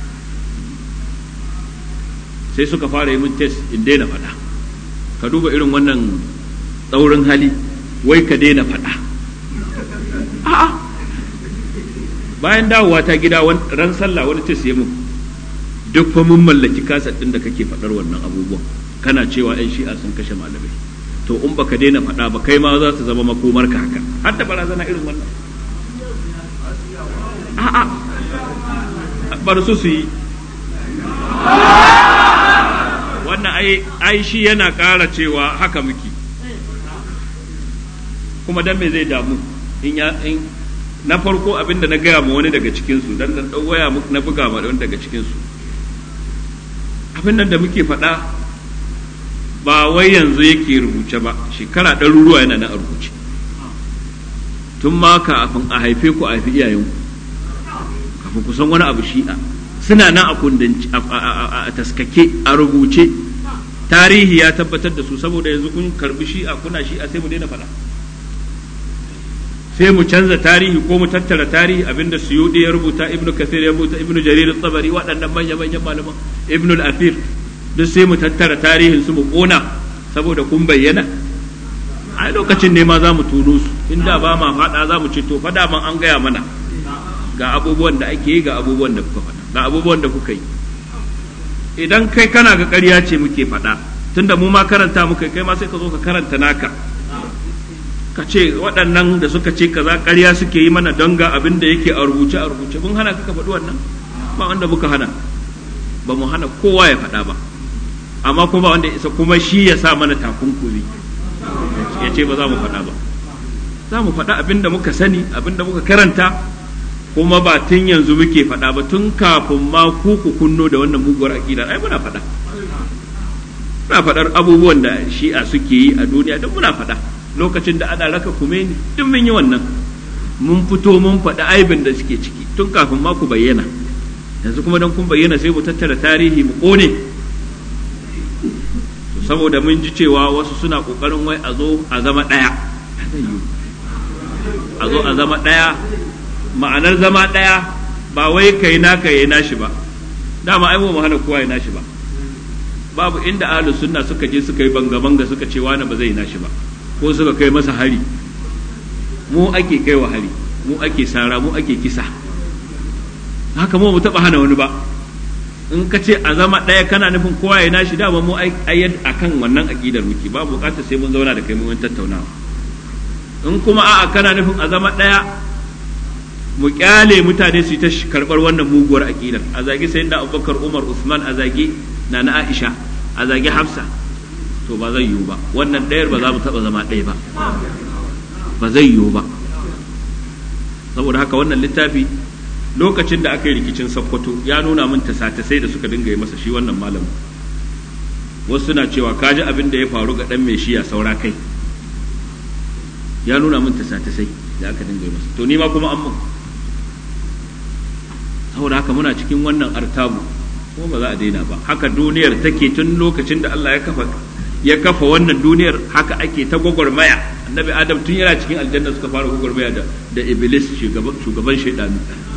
S1: sai suka fara yi min test in daina faɗa ka duba irin wannan tsaurin hali wai ka daina faɗa a'a bayan dawowa ta gida ran sallah wani test ya mun duk fa mun mallaki kasar ɗin da kake faɗar wannan abubuwan kana cewa 'yan shi'a sun kashe malamai to in baka daina faɗa ba kai ma za su zama makomar ka haka har da barazana irin wannan a'a bar su su yi wannan ai shi yana ƙara cewa haka muke kuma dan me zai damu in ya in na farko abinda na gaya ma wani daga cikinsu dan dan waya na buga ma wani daga cikinsu abin nan da muke faɗa ba wai yanzu yake rubuce ba shekara ɗaruruwa yana na rubuce tun ma kafin a haife ku a haifi iyayenku kafin ku san wani abu shi'a suna nan a kundanci a taskake a rubuce tarihi ya tabbatar da su saboda yanzu kun karbi shi'a kuna shi'a sai mu daina faɗa sai mu canza tarihi ko mu tattara tarihi abinda suyudi ya rubuta ibnu kathir ya rubuta ibnu jarir tsabari waɗannan manya manyan malaman ibnu al-afir duk sai mu tattara tarihin su mu kona saboda kun bayyana a lokacin ne ma za mu tuno su inda ba ma faɗa za mu ce to faɗa man an gaya mana ga abubuwan da ake yi ga abubuwan da kuka faɗa ga abubuwan da kuka yi idan kai kana ga ƙarya ce muke faɗa tunda mu ma karanta muka kai ma sai ka zo ka karanta naka ka ce waɗannan da suka ce kaza ƙarya suke yi mana don ga abin da yake a rubuce a rubuce mun hana ka faɗi wannan ba wanda muka hana ba mu hana kowa ya faɗa ba amma kuma wanda isa kuma shi ya sa mana takunkumi ya ce ba za mu faɗa ba za mu faɗa abin da muka sani abin da muka karanta kuma ba tun yanzu muke faɗa ba tun kafin ma ku ku kunno da wannan muguwar aƙidar ai muna faɗa muna faɗar abubuwan da shi'a suke yi a duniya duk muna faɗa lokacin da ana raka kume ni duk mun yi wannan mun fito mun faɗi aibin da suke ciki tun kafin ma ku bayyana yanzu kuma don kun bayyana sai mu tattara tarihi mu ƙone saboda mun ji cewa wasu suna ƙoƙarin wai a zo a zama ɗaya a zo a zama ɗaya ma'anar zama ɗaya ba wai kai naka yayi nashi ba dama ai mu hana kowa ya nashi ba babu inda ahlus sunna suka je suka yi banga banga suka ce wani ba zai nashi ba ko suka kai masa hari mu ake kai wa hari mu ake sara mu ake kisa haka mu taba hana wani ba in ka ce a zama ɗaya kana nufin kowa ya nashi dama mu ayyad akan wannan aqidar muke ba bukatar sai mun zauna da kai mun tattaunawa in kuma a'a kana nufin a zama ɗaya mu kyale mutane su yi ta karɓar wannan muguwar aƙidar a zagi sai da abubakar umar usman a zagi na na aisha a zagi hafsa to ba zai yiwu ba wannan ɗayar ba za mu taɓa zama ɗaya ba ba zai yiwu ba saboda haka wannan littafi lokacin da aka yi rikicin sakkwato ya nuna min tasa-tasai da suka dinga yi masa shi wannan malamin wasu suna cewa kaji abin da ya faru ga ɗan mai shiya saura kai ya nuna min tasa-tasai da aka dinga yi masa to ni ma kuma an mun saboda haka muna cikin wannan artabu kuma ba za a daina ba haka duniyar take tun lokacin da Allah ya kafa ya kafa wannan duniyar haka ake ta gwagwarmaya annabi adam tun yana cikin aljanna suka fara gwagwarmaya da da iblis shugaban shugaban shaidanu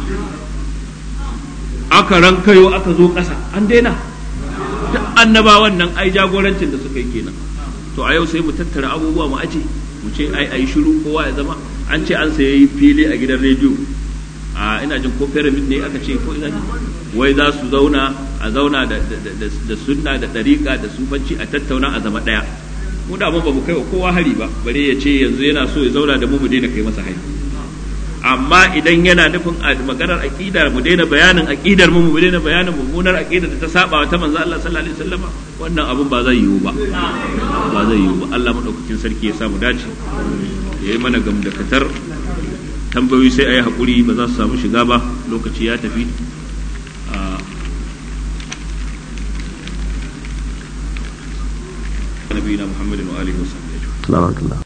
S1: aka rankayo aka zo ƙasa an daina duk annabawan nan ai jagorancin da suka yi kenan to a yau sai mu tattara abubuwa mu aje mu ce ai ai shiru kowa ya zama an ce an sayi fili a gidan rediyo a ina jin ko pyramid ne aka ce ko ina wai za su zauna a zauna da da sunna da dariƙa da sufanci a tattauna a zama ɗaya mu da ba mu kai wa kowa hari ba bare ya ce yanzu yana so ya zauna da mu mu daina kai masa hari amma idan yana nufin maganar aqida mu daina bayanin aqidar mu mu daina bayanin mummunar aqida da ta saba ta manzo Allah sallallahu alaihi wasallam wannan abun ba zai yiwu ba ba zai yiwu ba Allah madaukakin sarki ya samu dace yayi mana gamdakatar tambayoyi sai ayi hakuri ba za su samu shiga ba lokaci ya tafi نبينا محمد وآله وصحبه أجمعين